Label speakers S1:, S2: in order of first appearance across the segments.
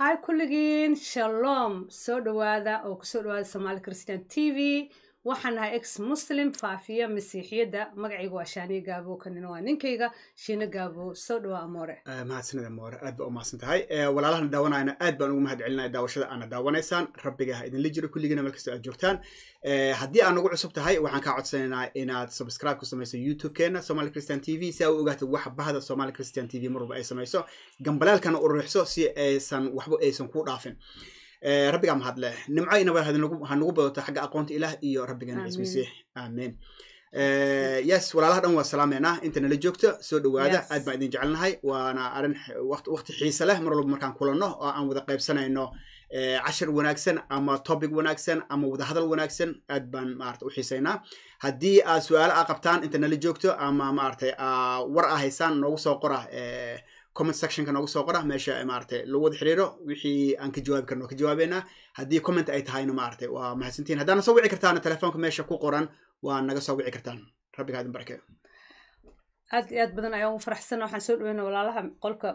S1: hi kulligiin shalom soo dhowaada oo kusoo dhowaada somaali christian t v waxaan nahay ex muslim faafiya masiixiyadda magacayga waa shaaniye gaabo kanina waa ninkayga shiina gaabo soo dhowaa amoore
S2: mahadsanida moore aad baa u mahadsan tahay walaalahana daawanayana aad baan ugu mahad celinaya daawashada aana daawanaysaan rabbiga ha idinla jiro kulligiina meel kastoo aad joogtaan haddii aad nagu cusub tahay waxaan kaa codsanaynaa inaad subscribe ku samayso youtube-keena somali christian t v si aa u ogaatid waxa bahda somali christian t v mar walba ay samayso gambalaalkana u ruuxso si aysan waxba aysan kuu dhaafin rabbigaa mahadle nimco inaba ha nagu badato xagga aqoonta ilaah iyo rabbigeena ciis masiix aamin yes walaalaha dhan waa salaameynaa inta nala joogto soo dhowaada aad baan idin jecelnahay waana arrin waqti xiise leh mar walba markaan kulanno oo aan wada qaybsanayno cashir wanaagsan ama topic wanaagsan ama wadahadal wanaagsan aad baan maarata u xiisaynaa haddii aad su-aalo a qabtaan inta nala joogto ama maaragtay war a haysaan noogu soo qora comment sectionka noogu soo qora meesha maaragtay lagu wada xiriiro wixii aan ka jawaabi karno ka jawaabeynaa haddii comment ay tahayna maaragtay waa mahadsantihin haddaana soo wici kartaan telefoonka meesha ku qoran waa naga soo wici kartaan rabbiga idin barke
S1: aad iyo aad badan ayaan ugu faraxsana waxaan soo dhaweyna walaalaha qolka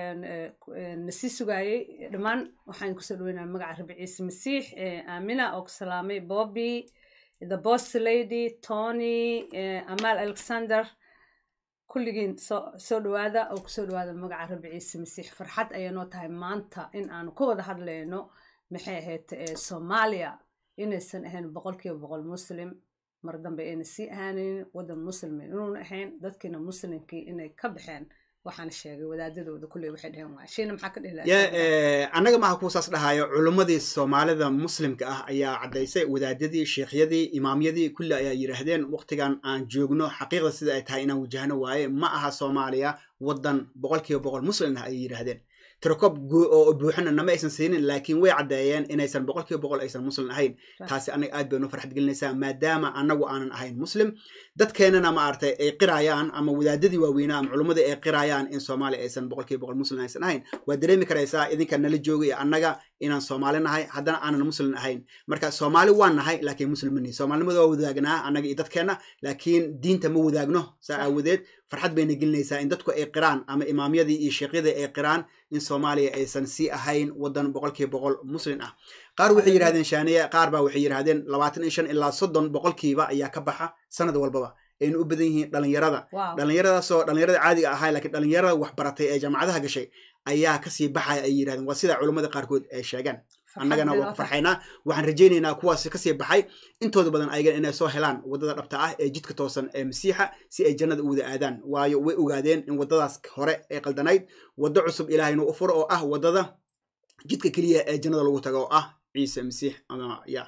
S1: nasii sugaayey dhammaan waxaan kusoo dhaweynaa magaca rabi ciise masiix aamina oo ku salaamay bobby the boss lady tony amal alexander kulligiin soo dhowaada oo kusoo dhowaada magaca rabi ciise masiix farxad ayay noo tahay maanta in aanu ka wada hadlayno maxay ahayd soomaaliya inaysan ahayn boqolkiiba boqol muslim mar dambe ayna sii ahaaneyn waddan muslimin inuuna ahayn dadkiina muslimkii inay ka baxeen waxaan sheegay wadaadadooda kulley waxay dheheen waa shiina maxaa ka
S2: dhihi annaga maaha kuwa saas dhahayo culimmadii soomaalida muslimka ah ayaa caddaysay wadaadadii sheekhyadii imaamyadii kulli ayaa yidhaahdeen waqtigan aan joogno xaqiiqda sida ay tahay inaan wajahno waaye ma aha soomaaliya waddan boqolkiiba boqol muslim ah ayay yidhaahdeen tirakob oo buuxana nama aysan siinin laakiin way caddeeyeen inaysan boqolkiiba boqol aysan muslim ahayn taasi anaga aad bay noo farxad gelinaysaa maadaama anagu aanan ahayn muslim dadkeenana maaragtay ay qirayaan ama wadaadadii waaweynaa ama culummadii ay qirayaan in soomaaliya aysan boqolkiiba boqol muslim aysan ahayn waa dareemi karaysaa idinka nala jooga iyo annaga inaan soomaali nahay haddana aanan muslim ahayn marka soomaali waan nahay laakiin muslim mani soomaalinimada waa wadaagnaa annaga iyo dadkeenna laakiin diinta ma wadaagno saa aawadeed farxad bayna gelinaysaa in dadku ay qiraan ama imaamyadii iyo sheekhyadii ay qiraan in soomaaliya aysan sii ahayn waddan boqolkiiba boqol muslim ah qaar waxay yidhahdeen shaaniye qaar baa waxay yidhahdeen labaatan iyo shan ilaa soddon boqolkiiba ayaa ka baxa sanad walbaba ayna u badan yihiin dhalinyarada dhalinyaradaasoo dhalinyarada caadiga ahay lakiin dhalinyarada waxbaratay ee jaamacadaha gashay ayaa kasii baxaya ay yidhahdeen waa sida culummada qaarkood ay sheegaan annagana waa ku farxaynaa waxaan rajaynaynaa kuwaas kasii baxay intooda badan ayagan inay soo helaan waddada dhabta ah ee jidka toosan ee masiixa si ay jannada u wada aadaan waayo way ogaadeen in waddadaas hore ee qaldanayd waddo cusub ilaahayna u furo oo ah waddada jidka keliya ee jannada lagu tago oo ah ciise masiix ama ya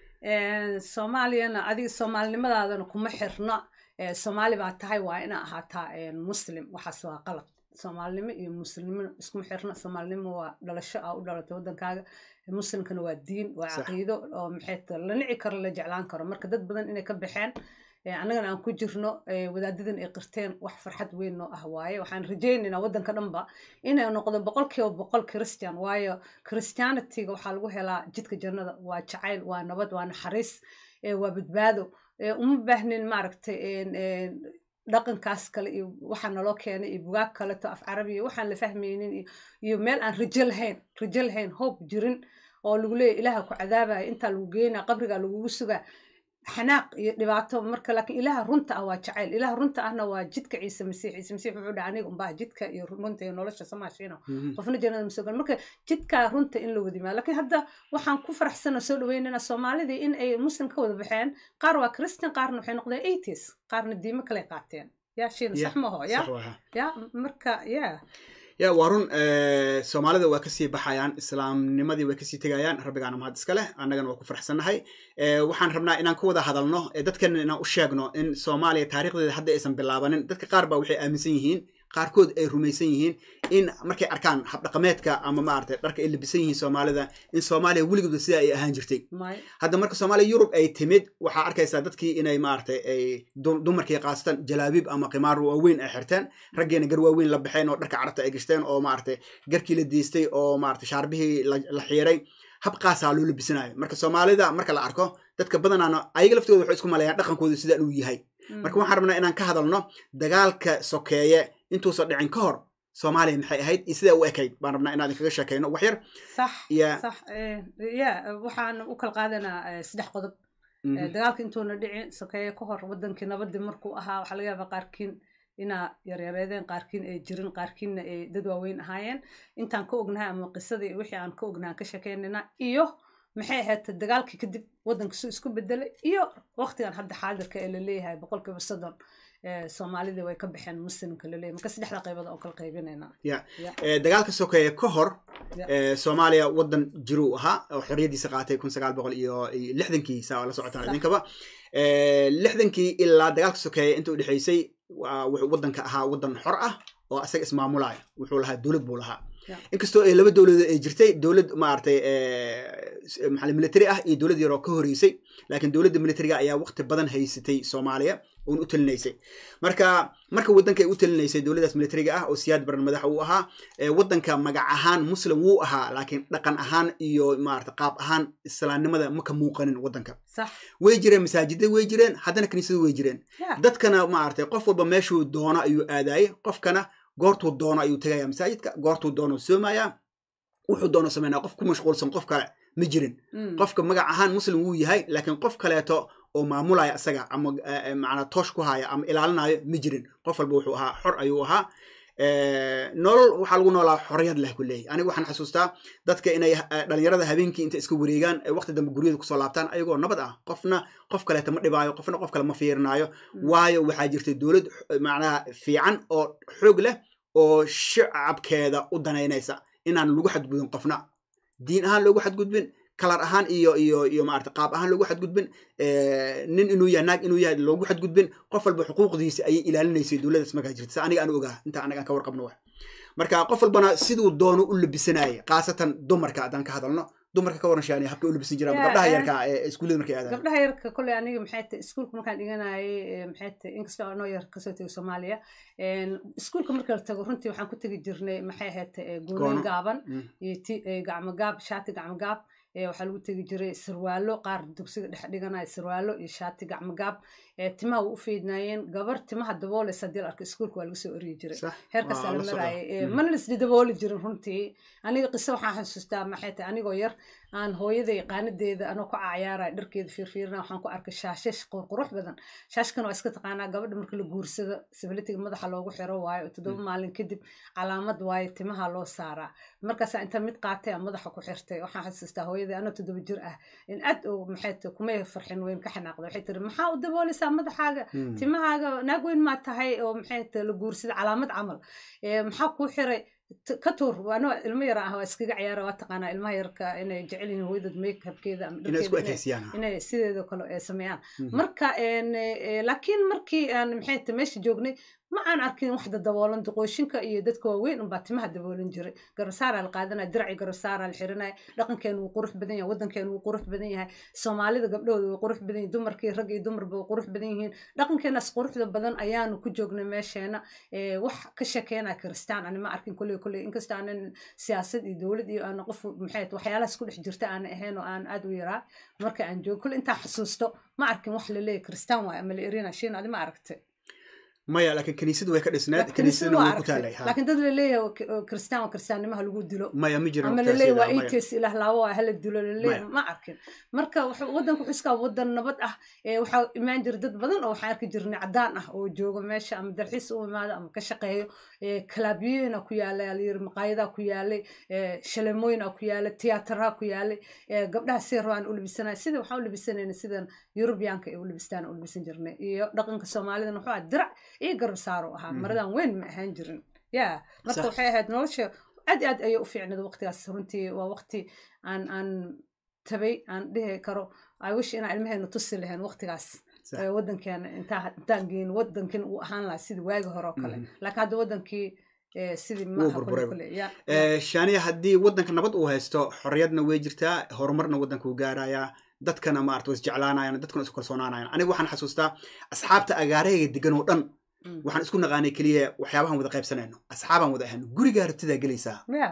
S1: soomaaliyana adiga soomaalinimadaadana kuma xirna soomaali baa tahay waa ina ahaataa muslim waxaas waa qalad soomaalinimo iyo muslimnimo iskuma xirna soomaalinimo waa dhalasho aa u dhalatay waddankaaga muslimkana waa diin waa caqiido oo maxay la nici karo la jeclaan karo marka dad badan inay ka baxeen annagana aan ku jirno wadaadadan ay qirteen wax farxad weyn noo ah waaye waxaan rajaynaynaa waddanka dhanba inay noqdo boqolkiiba boqol christian waayo christianityga waxaa lagu helaa jidka jannada waa jacayl waa nabad waa naxariis waa badbaado uma baahnin maaragtay dhaqankaas kale iyo waxaa naloo keenay iyo bugaag kaleto af carabiya waxaan la fahmaynin iyo meel aan rajo lahayn rajo lahayn hoob jirin oo lagu leeyahy ilaaha ku cadaabaya intaa lagu geynaa qabrigaa lagugu sugaa xanaaq iyo dhibaato marka laakiin ilaha runta ah waa jacayl ilaha runta ahna waa jidka ciise masiix ciise masiix wuxuu dhaha aniga unbaa jidka iyo runta iyo nolosha samaashino qofna jannada ma soo gal marka jidkaa runta in la wadimaa laakiin hadda waxaan ku faraxsana soo dhaweynana soomaalidii in ay muslim ka wada baxeen qaar waa christian qaarna waxay noqdeen eighties qaarna diimo kale qaateen ya shiina sax maho ya ya marka ya
S2: ya waa run soomaalida waa kasii baxayaan islaamnimadii way kasii tegayaan rabbigaana mahad iska leh annagana waa ku faraxsannahay waxaan rabnaa inaan ka wada hadalno dadkana inaan u sheegno in soomaaliya taarikhdeeda hadda aysan bilaabanin dadka qaar baa waxay aaminsan yihiin qaarkood ay rumaysan yihiin in markay arkaan habdhaqameedka ama maaragtay dharka ay labisan yihiin soomaalida in soomaaliya weligooda sida ay ahaan jirtay hadda marka soomaaliya yurub ay timid waxaa arkaysaa dadkii inay maaragtay ay dumarkii qaasatan jalaabiib ama qimaar waaweyn ay xirteen raggeena gar waaweyn la baxeen oo dharka carabta ay gashteen oo maaragtay garkii la diistay oo maaragtay shaarbihii la xiiray habqaasaa loo labisanayo marka soomaalida marka la arko dadka badanaana ayaga laftooda waxay isku maleeyaan dhaqankooda sidaan uu yahay marka waxaan rabnaa inaan ka hadalno dagaalka sokeeye intuusan dhicin ka hor soomaaliya maxay ahayd iyo sidaa u ekayd baan rabnaa inaan idinkaga sheekayno wax yar
S1: sax
S2: Ya.
S1: sax eh, ya waxaan u kala qaadanaa eh, saddex qodob
S2: Mhm.
S1: Eh, dagaalka intuuna dhicin sokeeye ka hor wadankii nabadii markuu ahaa waxaa laga yaabaa qaarkiin inaa yaryareedeen qaarkiin ay jirin qaarkiinna ay dad waaweyn ahaayeen intaan ka ognahay ama qisadii wixii aan ka ognahay aan ka sheekeynayna iyo maxay ahayd dagaalkii kadib wadanka suu isku bedelay iyo waqtigan hadda xaadirka ee laleeyahay boqolkiiba soddon eh, soomaalidii way ka baxeen muslimka laleeyahay marka saddexda qaybood oo kala qaybinayna
S2: Ya.
S1: Ya.
S2: Eh, dagaalka sokeeye ka hor
S1: Ya.
S2: eh, soomaaliya wadan jiruu ahaa oo xorriyadiisa qaatay kun sagaal boqol iyo iyo lixdankii saa la socotaan
S1: Sax.
S2: idinkaba Eh, lixdankii ilaa dagaalka sokeeye inta u dhexaysay waa- wuxuu wadanka ahaa wadan xor ah oo asaga ismaamulaya wuxuu lahaa dowlad buu lahaa
S1: Ya.
S2: inkastoo ay laba dowladood ay jirtay dowlad maaragtay maxaa military ah iyo dowlad yaroo ka horeysay laakiin dowladda militariga ayaa waqti badan haysatay soomaaliya uun u talinaysay marka marka wadanka ay u talinaysay dowladdaas militariga ah oo siyaad baran madaxa uu ahaa ee wadanka magac ahaan muslim wuu ahaa laakiin dhaqan ahaan iyo maarata qaab ahaan islaamnimada ma ka muuqanin wadanka
S1: sax
S2: way jireen masaajida way jireen haddana kiniisadu way jireen
S1: ya
S2: dadkana maaragtay qof walba meeshuu doono ayuu aadaayay qofkana goortuu doono ayuu tegaya masaajidka goortuu doono soomaya wuxuu doono sameynaya qof ku mashquulsan qof kale ma jirin
S1: Mm.
S2: qofka magac ahaan muslim wuu yahay laakiin qof kaleeto oo maamulaya isaga ama eh, eh, macnaa toosh ku haya ama ilaalinayo ma jirin qof walba wuxuu ahaa xor ayuu ahaa Eh, nolol waxaa lagu noolaa xorriyad leh ku leeyahy aniga waxaan xasuustaa dadka inay eh, dhalinyarada habeenkii inta iska wareegaan ay waqti dambe guryada kusoo laabtaan ayagoo nabad ah qofna qof kaleeta ma dhibaayo qofna qof kale ma fiirinaayo
S1: Mm.
S2: waayo waxaa jirtay dowlad eh, macnaha fiican oo xoog leh oo shacabkeeda u danaynaysa inaan lagu xadgudbin qofna diin ahaan loogu xadgudbin kalar ahaan iyo iyo iyo maarata qaab ahaan loogu xadgudbin eh, nin inuu yahay naag inuu yahay loogu xadgudbin qof walba xuquuqdiisa ayay ilaalinaysay dowladdaas markaa jirta sa aniga aan ogaa inta anaga aan ka warqabno wax marka qof walbana siduu doono u labisanayay khaasatan dumarka haddaan ka hadalno dumarka ka waran shaani habkay u labisan jiraan
S1: Ya,
S2: gabdhaha
S1: eh,
S2: yarka ee iskuullada markay aadaan
S1: gabdhaha yarka kolley aniga maxay tahay iskuulka markaan dhiganayay eh, maxay tahay inkastoo anoo yar kasoo tegay soomaaliya en, iskuulka marka la tago runtii waxaan ku tegi jirnay maxay ahayd eh,
S2: Goono.
S1: goonoyn gaaban
S2: Mm.
S1: iyo ti eh, gacmo gaab shaati gacmo gaab eh, waxaa lagu tegi jiray sarwaalo qaar dugsiga dhex dhiganaya sarwaalo iyo shaati gacmo gaab eh, timaha waa u feydnaayeen gabar timaha daboolaysa haddii la arko iskuulka waa laga soo eryi jiray
S2: sax
S1: heerkaas
S2: Waa
S1: la
S2: la socdaa.
S1: maraayay Eh,
S2: Mhm.
S1: mana laisla dabooli jirin runtii aniga qiso waxaan xasuustaa maxay tahay anigoo yar aan hooyaday qaanadeeda anoo ku cayaaraya dharkeeda fiirfiirina waxaan ku arkay shaashash qurqurux badan shaashkan waa iska taqaanaa gabadha marka la guursado sibilitiga madaxa loogu xiro waayo toddoba maalin kadib calaamad waayo timaha loo saaraa markaasaa inta mid qaatay aan madaxa ku xirtay waxaan xasuustaa hooyaday anoo toddoba jir ah in aad oo maxay tahay kumay farxin weyn ka xanaaqda waxay tiri maxaa u daboolaysaa madaxaaga
S2: Mm.
S1: timahaaga naag weyn maa tahay oo maxay tahay la guursada calaamad camal Eh, maxaa kuu xiray T- ka tuur waano ilmo yar ah waa iskaga ciyaara waa taqaanaa ilmaha yarka inay jecel yihiin hooyadad makeupkeeda ama
S2: inay isku
S1: dharkeeda inay-
S2: ekaysiyaan
S1: inay sideeda kale ee sameeyaan
S2: Mhm.
S1: marka en, eh, laakiin markii aan maxay tahay meesha joognay ma aan arkin wax daboolan duqooshinka iyo dadka waaweyn unbaa timaha daboolan jiray garasaaraa la qaadanaya diraci garasaaraa la xiranaya dhaqankeenu wuu qurux badan yahay wadankeenu wuu qurux badan yahay soomaalida gabdhahooda way qurux badan yihin dumarkii rag iyo dumarba way qurux badan yihiin dhaqankeenaas quruxda badan ayaanu ku joognay meesheena Eh, wax ka sheekeynaya kiristaan ani ma arkin kolley kolley inkasta aanan siyaasad iyo dowlad iyo aan qof maxay tahay waxyaalahaas ku dhex jirta aan ahayn oo aan aad u yaraa marka aan joogo kolley intaan xasuusto ma arkin wax la leeyahay kiristaan waaye ama la erina shiin adi ma aragtay
S2: maya laakiin kaniisadu way ka dhisneed
S1: kaniisada
S2: kaniisadana
S1: waa
S2: way ku taalay
S1: aragtay
S2: ha.
S1: laakiin dad la leeyahay oo ki- oo kiristaan waa kiristaannimaha lagu dilo
S2: maya ma jirin
S1: ama
S2: waqtigaas
S1: laleeyahay waa
S2: iyada, maya.
S1: ites ilaah laawo waa hala dilo laleeyahay
S2: Maya.
S1: ma arkin marka wuxuu- wadanku wuxuu iskaa wadan nabad ah ee waxaa imaan jira dad badan oo waxaan arki jirnay cadaan ah oo jooga meesha ama dalxiis u imaado ama ka shaqeeyo ee kalaabiyooyina ku yaalay alayiri maqaayadaa ku yaalay ee shaleemooyina ku yaalay tiyaataraha ku yaalay ee gabdhaha si rabaan u labisanaya sida waxaan u labisanayna sidan yurubiyaanka ay u labistaan u labisan jirnay iyo dhaqanka soomaalidana wuxuu ahaa dirac iyo garab saaro ahaa
S2: Mhm.
S1: maradan weyn ma ahaan jirin ya marka
S2: Sax.
S1: waxay ahayd nolosha aad iyo aad ayay u fiicnad waqtigaas runtii waa waqti aan aan tabay aan dhihi karo i wish inaan ilmaheena tusi lahayn waqtigaas
S2: Sax.
S1: ee wadankeena intaa intaan geyn wadankin uu ahaan lahaa sidii waagi hore oo kale
S2: Mhm.
S1: laakiin hadda wadankii ee, sidii
S2: Wuu
S1: maaha kule
S2: burburay.
S1: kule ya
S2: Eh, shaaniya haddii wadanka nabad uu haysto xorriyadna way jirtaa horumarna wadanka uu gaarayaa dadkana maarata way isjeclaanayaan dadkana isku kalsoonaanayaan aniga waxaan xasuustaa asxaabta agaarahayga degan oo dhan
S1: Mm.
S2: waxaan isku naqaanay keliya waxyaabahan wada qaybsanayno asxaabaan wada ahayno gurigaa rabtidaa gelaysaa
S1: ya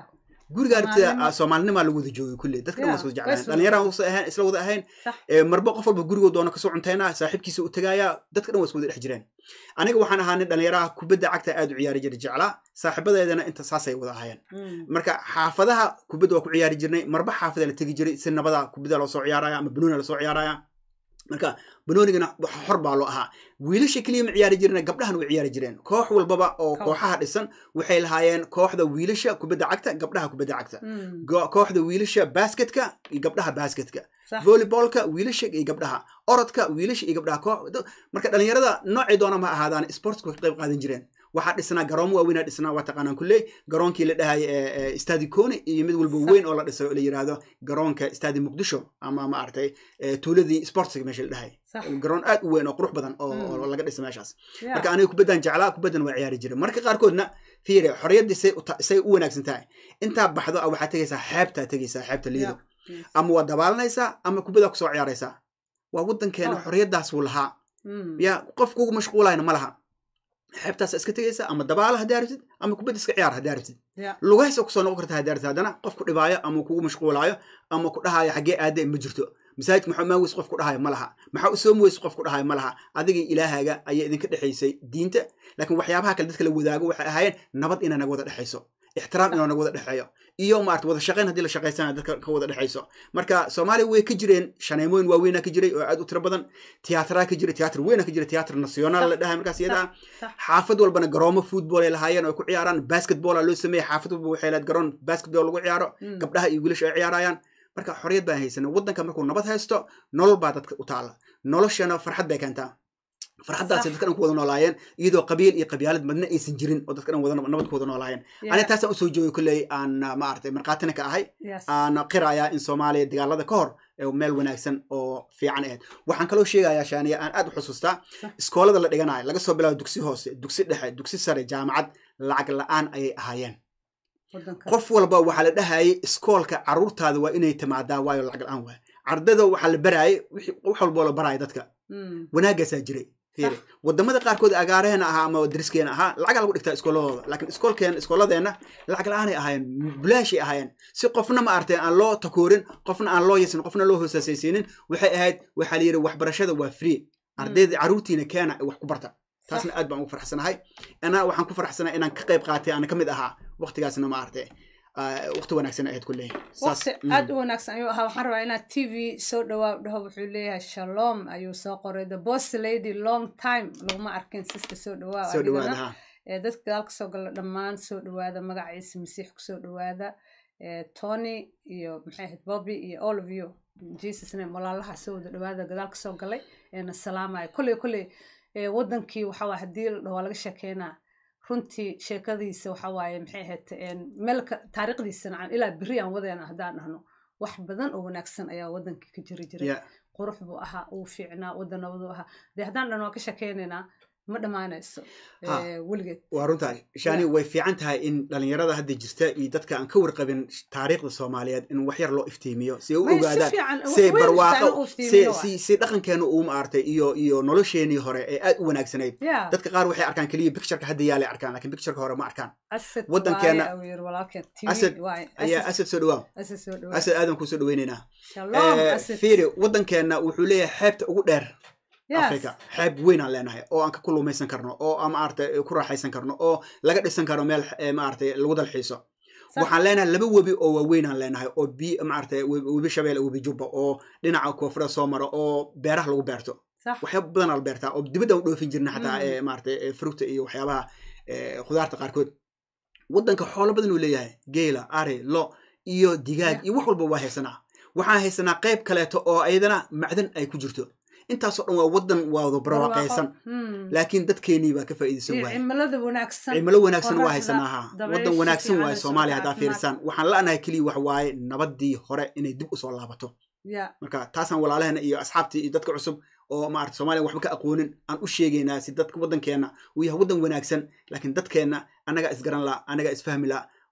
S2: guriga aragtida
S1: Soomaalinimo.
S2: soomaalinimaa lagu wada joogay kulle dadka dhan waa
S1: Yeah,
S2: iswada
S1: way
S2: jeclaan
S1: iswada
S2: dhalinyaraan usa ahayn isla wada ahayn
S1: Sax.
S2: Ee, marba qof walba gurigoo doona kasoo cuntaynaa saaxiibkiisa u tagaaya dadka dhan waa iswada dhex jireen aniga waxaan ahaa nin dhalinyaraha kubadda cagta aad u ciyaari jiray jeclaa saaxiibadeedana inta saasay wada ahaayeen
S1: Mm.
S2: marka xaafadaha kubadda waa ku ciyaari jirnay marba xaafada la tegi jiray si nabada kubadda loo soo ciyaaraya ama banooni lasoo ciyaaraya marka banoonigana wax xor baa loo ahaa wiilasha keliya ma ciyaari jireen gabdhahan way ciyaari jireen koox walbaba oo
S1: Koox.
S2: kooxaha dhisan waxay lahaayeen kooxda wiilasha kubadda cagta gabdhaha kubadda cagta
S1: Mm.
S2: Go- kooxda wiilasha basketka iyo gabdhaha basketka
S1: Sax.
S2: volleybolka wiilasha iyo gabdhaha orodka wiilasha iyo gabdhaha koox da- marka dhalinyarada noocay doona ma ahaadaan sportsku ka qayb qaadan jireen waxaa dhisnaa garoomo waaweynaa dhisnaa waa taqaanaan kulley garoonkii la dhahay stadi coni iyo mid walba
S1: Sax.
S2: weyn oo la dhisay oo la yiraahdo garoonka stadi muqdisho ama maaragtay eh, tuuladii sportsiga meesha la dhahay
S1: Sax.
S2: garoon aad u weyn oo qurux badan oo
S1: Mm.
S2: oo laga dhisay meeshaas
S1: Yeah.
S2: marka aniga kubaddan jeclaa kubaddan waa ciyaari jiray marka qaarkoodna fiire xorriyaddii say u ta- say u wanaagsan tahay intaa baxdo ah waxaad tegaysaa xeebtaa tegaysaa xeebta liido
S1: Yeah. Yes.
S2: ama waa dabaalanaysaa ama kubaddaa kusoo ciyaaraysaa waa waddankeena
S1: Oh.
S2: xorriyaddaas wuu lahaa
S1: Mm.
S2: ya qof kugu mashquulayna ma laha xeebtaas iska tegaysa ama dabaala haddii aragtid ama kubadda iska ciyaar haddii aragtid
S1: Yeah.
S2: lugahaysa kusoo noqon karta haddii aragtid haddana qof ku dhibaayo ama kugu mashquulaayo ama ku dhahaayo xaggee aadee ma jirto masaajidka maxaa maaweys qof ku dhahayo ma laha maxaa u soo muweys qof ku dhahayo ma laha adigii ilaahaaga ayaa idinka dhexaysay diinta laakiin waxyaabaha kale dadka la wadaago waxay ahaayeen nabad inay naga wada dhexayso ixtiraam inuu naga wada dhexeeyo iyo maarata wada shaqayn haddii la shaqaysana dadka ka wada dhexayso marka soomaaliya way ka jireen shaneemooyin waaweynaa ka jiray oo aad u tiro badan tiyaatraa ka jiray tiyaatar weynaa ka jiray tiyaatar nasionaal la dhahay markaas iyada ah
S1: Sax.
S2: xaafad walbana garoomo football ay lahaayeen oo ay ku ciyaaraan basketball aa loo sameeyey xaafad walba waxay lahayd garoon basketball lagu ciyaaro
S1: Mm.
S2: gabdhaha iyo wiilasha ay ciyaarayaan marka xorriyad baan haysanay waddanka markuu nabad haysto nolol baa dadka u taala noloshana farxad bay keentaa farxaddaasay
S1: Sax.
S2: dadka dhan ku wada noolaayeen iyadoo qabiil iyo qabyaalad madna aysan jirin oo dadka dhan wada nabad ku wada noolaayeen
S1: Yeah.
S2: aniga taasaan usoo joogay kolley aan ah, maaragtay markhaatina ka ahay
S1: Yes.
S2: aan qirayaa in soomaaliya dagaalada ka hor ee meel wanaagsan oo fiican ahayd waxaan kaloo sheegayaa shaaniya aan aad u xusuustaa
S1: Sax.
S2: iskoolada la dhiganayo laga soo bilaabo dugsi hoose dugsi dhexe dugsi sare jaamacad lacag la-aan ayay ahaayeen
S1: Waddanka.
S2: qof walba waxaa la dhahayay iskoolka caruurtaada waa inay timaadaa waayo lacag la-aan waay ardada waxaa la baraayay wixii- wax walboo la baraayo dadka
S1: Mm.
S2: wanaagaasaa jiray fiiri
S1: Sax.
S2: wadamada qaarkood agaaraheena ahaa ama dariskeena ahaa lacagaa lagu dhigtaa iskooladooda laakiin iskoolkeen iskooladeenna lacag la-aanay ahaayeen bilaashay ahaayeen si qofna ma artay aan loo takoorin qofna aan loo yasin qofna loo hoosaasaysiinin waxay ahayd waxaa la yidhi waxbarashada waa free ardayda caruurtiina keena wax ku barta taasna aad baan ugu farxsanahay ana waxaan ku farxsanahay inaan ka qayb qaatay aan ka mid ahaa waqtigaasna ma artay waqti wanaagsan ahayd kulley
S1: waqti aad u wanaagsan ayuu ahaa waxaan rabaa inaad t v soo dhawaa dhaho wuxuu leeyahay shalom ayuu soo qoray the boss lady long time laguma arkin siska soo dhawaa
S2: soo
S1: adigana.
S2: dhawaada ha
S1: ee dadka gadaal kasoo gala dhammaan soo dhawaada magaciisa masiix kusoo dhawaada ee tony iyo maxay ahayd bobby iyo all of you jesus name walaalaha soo wada dhawaada gadaal kasoo galay eena salaamaya kolley kolley ee wadankii waxa waa haddii la dhaho waa laga sheekeynaa runtii sheekadiisa waxa waaye maxay ahayd een, meelka taariikhdiisana aan ilaa beri aan wadeena haddaan dhahno wax badan oo wanaagsan ayaa wadankii ka jiri jiray
S2: Yeah.
S1: qurux buu ahaa uu fiicnaa wadanabaduu ahaa dee haddaan dhahno waan ka sheekeynaynaa ma dhammaanayso
S2: Ha.
S1: ee, weligeed
S2: waa runtahay shani way fiican tahay in dhalinyarada hadda jirta iyo dadka aan ka warqabin taariikhda soomaaliyeed in wax yar loo iftiimiyo si ay u
S1: May si
S2: ogaadaan
S1: fiican,
S2: si ay
S1: weyn
S2: barwaaqo
S1: fiican u
S2: si
S1: iftiimiyo
S2: si si dhaqankeenu uu maartay iyo iyo nolosheenii hore ee aad u wanaagsanayd
S1: Yeah.
S2: dadka qaar waxay arkaan keliya pictureka hadda yaalay arkaan laakiin pictureka hore ma arkaan
S1: asad
S2: wadankeena-
S1: waaye, ayuu yiri walaalkeen
S2: Asad
S1: TV waaye.
S2: ayaa
S1: Asad-
S2: asad soo dhawaa
S1: asad soo dhawaad.
S2: asad aadan kuu soo dhaweynaynaa
S1: Shalom,
S2: Eh,
S1: asad.
S2: fiiri wadankeena wuxuu leeyahay xeebta ugu dheer
S1: Yes.
S2: africa xeeb weyn aan leenahay oo aan ka kulumaysan karno oo aan maaragtay ku raaxaysan karno oo laga dhisan karo meel eh, maaragtay lagu dalxiiso
S1: Sax.
S2: waxaan leenahay laba webi oo waaweyn aan leenahay oo bi maaragtay webi webi shabeelle webi jubba oo dhinaca koonfurda soo mara oo beeraha lagu beerto
S1: Sax.
S2: waxyaaba badan aa la beertaa oo dibadda u dhoofin jirna xataa
S1: Mm.
S2: eh, maaragtay eh, fructa iyo waxyaabaha eh, khudaarta qaarkood wadanka xoolo badan uu leeyahay geela ari lo iyo digaag
S1: Yeah.
S2: iyo wax walba waa haysanaa waxaan haysanaa qayb kaleeto oo ayadana macdan ay ku jirto intaasoo dhan waa wadan waado barwaaqaysan
S1: Barwaaqo. Hmm.
S2: laakiin dadkeenii baa ka faa'iidaysan
S1: iyo
S2: waaya
S1: cimilada wanaagsan
S2: cimilo wanaagsan waa
S1: qoraxda,
S2: haysanaa ha
S1: dabaysha
S2: wadan wanaagsan
S1: fiican
S2: waaye
S1: ee
S2: soomaaliya
S1: socda,
S2: haddaa fiirsaan waxaan la'nahay keliya wax waaye nabadii hore inay dib usoo laabato
S1: Yeah.
S2: marka taasaan walaalaheena iyo asxaabtii iyo dadka cusub oo maarata soomaaliya waxba ka aqoonin aan u sheegaynaa si dadka waddankeena uu yahay waddan wanaagsan laakiin dadkeenna annagaa isgaran la annagaa isfahmi la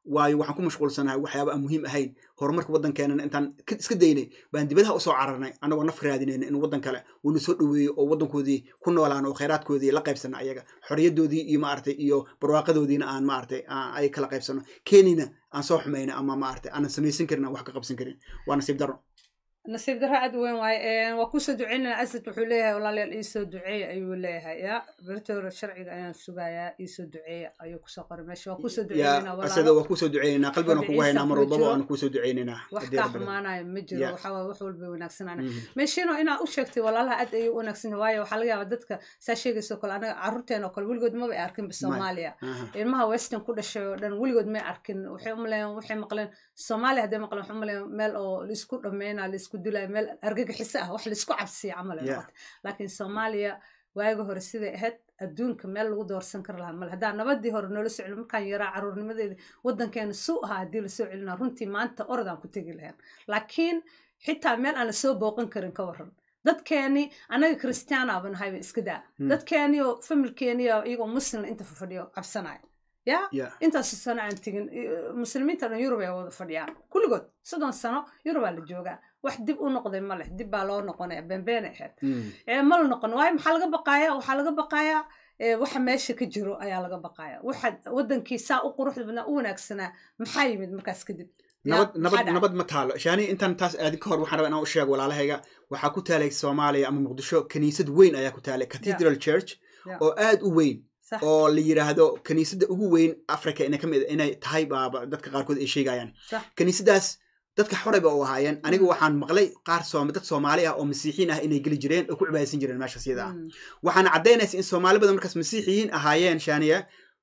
S2: waayo waxaan ku mashquulsanahay waxyaaba aan muhiim ahayn horumarka waddankeenana intaan iska daynay baan dibadaha usoo cararnay annagoo naf raadinayna in waddan kale uuna soo dhoweeyo oo waddankoodii ku noolaan oo khayraadkoodii la qaybsana ayaga xorriyadoodii iyo maaragtay iyo barwaaqadoodiina aan maaragtay ay kala qaybsano kenina aan soo xumayna ama maaragtay aanan samaysan karin aan wax ka qabsan karin waa nasiib darro
S1: nasiib darro aad weyn waaye waa kusoo duceynana asad wuxuu leeyahay walaalayaal iisoo duceeya ayuu leeyahay ya beritoora sharciga ayaan sugayaa iisoo duceeya ayuu kusoo qoray meesha waa kusoo duceynayna
S2: asada waa kusoo duceynaynaa qalbigana kugu haynaa mar walbaba waanu kusoo duceynaynaa
S1: wax kaa xumaanayo ma jiro waxaa waye wax walba wanaagsanana meeshiino inaa u sheegtay walaalaha aad ayuu wanaagsan waayo waxaa laga yaabaa dadka saa sheegayso kale anaga carruurteena oo kale weligood maba ay arkinba soomaaliya ilmaha western ku dhashay oo dhan weligood may arkin waxay umaleeyaan waxay maqleen soomaaliya hadday maqleen waxay umaleeyaan meel oo laisku dhammeynaa laisku dilaayo meel argagixiso ah wax laisku cabsiya camal ay noqotay laakiin soomaaliya waagi hore siday ahayd adduunka meel lagu doorsan kari lahaa male haddaa nabadii hore noola soo celin markaan yaraa caruurnimadeeda waddankeena suu ahaa haddii lasoo celinaa runtii maanta orodaan ku tegi lahayn laakiin xitaa meel aan lasoo booqan karin ka waran dadkeeni anaga christiana baan ahayba iska daa dadkeeni oo familkeeni iyagoo muslim inta fadhiyo cabsanaya ya intaas sano aan tegin muslimiinta dhan yurub ay wada fadhiyaan kulligood soddon sano yurubaa la joogaa wax dib u noqday ma leh dib baa loo noqonaya beenbeena ahayd ma la noqon waayo maxaa laga baqaaya waxaa laga baqayaa waxa meesha ka jiro ayaa laga baqaya waxa wadankii saa u quruxda badnaa u wanaagsanaa maxaa yimid markaas kadib
S2: nabad nabad nabad ma taalo shaani intaan taas aadin ka hor waxaan rabaa inaan u sheego walaalahayga waxaa ku taalay soomaaliya ama muqdisho kaniisad weyn ayaa ku taalay cathedral church oo aad u weyn oo la yiraahdo kaniisadda ugu weyn africa ina kamid inay tahay baaba dadka qaarkood ay sheegayaan kaniisadaas dadka xorayba u ahaayeen aniga waxaan maqlay qaar dad soomaali ah oo masiixiin ah inay geli jireen oo ku cibaadaysan jireen meeshaas yada ah waxaana caddaynaysa in soomaali badan markaas masiixiyiin ahaayeen shaaniya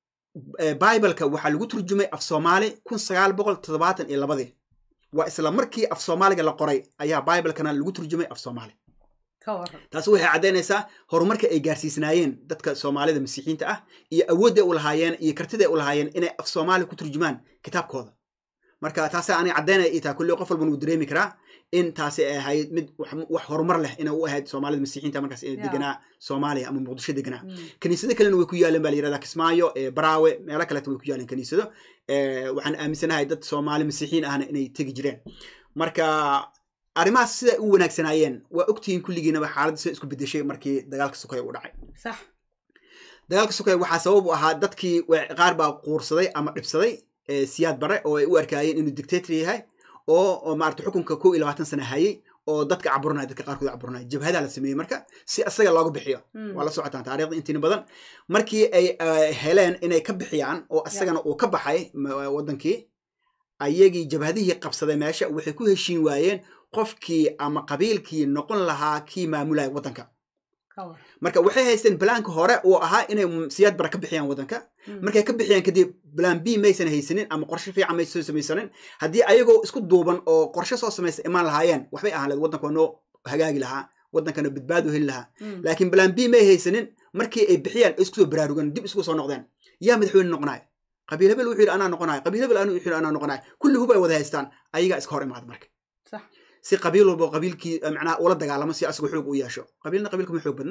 S2: bibleka waxaa lagu turjumay af soomaali kun sagaal boqol toddobaatan iyo labadii waa isla markii af soomaaliga la qoray ayaa biblekana lagu turjumay af soomaali taasi waxay caddaynaysaa horumarka ay gaarsiisnaayeen dadka soomaalida masiixiinta ah iyo awoodday u lahaayeen iyo kartiday u lahaayeen inay af soomaali ku turjumaan kitaabkooda marka taasi aanay caddaynaya itaa kulli qof walban wuu dareemi karaa in taasi ay ahayd mid wax horumar leh inay u ahayd soomaalida masiixiinta markaas inay deganaa soomaaliya ama muqdisho deganaa kaniisado kalena way ku yaaleen baa la yirahdaa kismaayo baraawe meelo kaleta way ku yaaleen kaniisado waxaan aaminsanahay dad soomaali masiixiin ahna inay tegi jireen marka arrimahaas siday u wanaagsanaayeen waa ogtihiin kulligiinaba xaaladda sida isku bedeshay markii dagaalka sukaya u dhacay dagaalka sukaya waxaa sabab u ahaa dadkii qaar baa quursaday ama dhibsaday siyaad bare oo ay u arkaayeen inuu dictator yahay oo maarata xukunka kow iyo labaatan sana hayay oo dadka caburanaya dadka qaarkood caburanaya jabhadaa la sameeyey marka si asaga looga bixiyo waa la socotaan taarikhda intiina badan markii ay heleen inay ka bixiyaan oo asagana uu ka baxay waddankii ayagii jabhadihii qabsaday meesha waxay ku heshiin waayeen qofkii ama qabiilkii noqon lahaa kii maamulaya waddanka marka waxay haysteen balaanka hore uu ahaa inay siyaad bara ka bixiyaan waddanka markay ka bixiyaan kadib balaan b maysan haysanin ama qorshe fiican maysan soo samaysanin haddii ayagoo isku duuban oo qorshe soo samaysta imaan lahaayeen waxbay ahaan leed waddanka waa noo hagaagi lahaa waddankana badbaado heli lahaa laakiin balaan b may haysanin markii ay bixiyaan ay isku soo baraarugan dib isku soo noqdeen yaa madaxweyne noqonaya qabiil hebel wuxuu yidhi anaa noqonaya qabiil hebel anu wuxuu yidhi anaa noqonaya kulli hub ay wada haystaan ayagaa iska hor imaada marka si qabiil walba qabiilkii macnaha ula dagaalamo si asaga xoog u yeesho qabiilna qabiilka ma xoog badna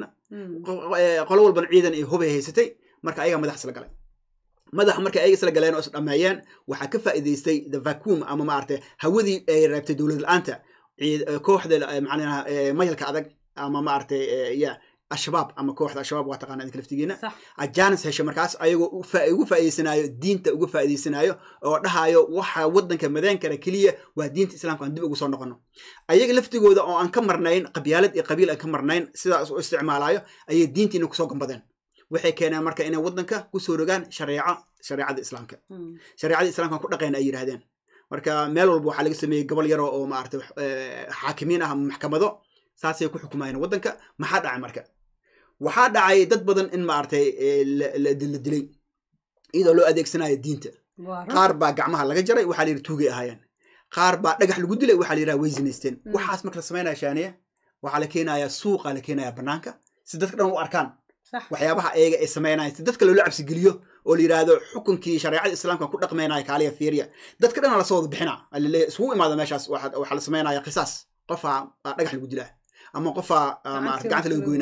S2: qolo walbana ciidan ay hubay haysatay marka ayagaa madax isla galay madaxa markay ayaga isla galeen oo is dhammeeyeen waxaa ka faa'iidaystay the vacuum ama maaragtay hawadii ay reebtay dowlad la-aanta kooxda macnaha mayalka adag ama maaragtay ya ashabaab ama kooxda ashabaab waa taqaana idinka laftigiina ajaanis hesha markaas ayagoo ugu faa'iidaysanaayo diinta uga faa'iidaysanaayo oo dhahayo waxa waddanka madeen kara keliya waa diinta islaamka aan dib ugu soo noqono ayaga laftigooda oo aan ka marnayn qabyaalad iyo qabiil aan ka marnayn sidaas u isticmaalayo ayay diintiina kusoo gambadeen waxay keeneen marka inay waddanka kusoo rogaan shareeco shareecada islaamka shareecada islaamka ku dhaqeen ay yidhaahdeen marka meel walba waxaa laga sameeyey gobol yaro oo maaragtay xaakimiin ah maxkamado saasay ku xukumayeen waddanka maxaa dhacay marka waxaa dhacay dad badan in maaragtay la dilay iyadoo loo adeegsanayo diinta qaar baa gacmaha laga jaray waxaa la yidhi tuugay ahaayeen qaar baa dhagax lagu dilay waxaa la yidhaha way zinaysteen waxaas marka la samaynaya shaaniya waxaa la keenayaa suuqa la keenayaa banaanka si dadka dhan u arkaan waxyaabaha ayaga ay samaynayan si dadka loola cabsigeliyo oo la yidhaahdo xukunkii shareecada islaamka ku dhaqmaynaya kaaliya fiiriya dadka dhan lasoo wada bixina alaleeya isugu imaada meeshaas waxaa la samaynaya qisaas qofaa dhagax lagu dilaa ama qofaa gacanta laga goynaa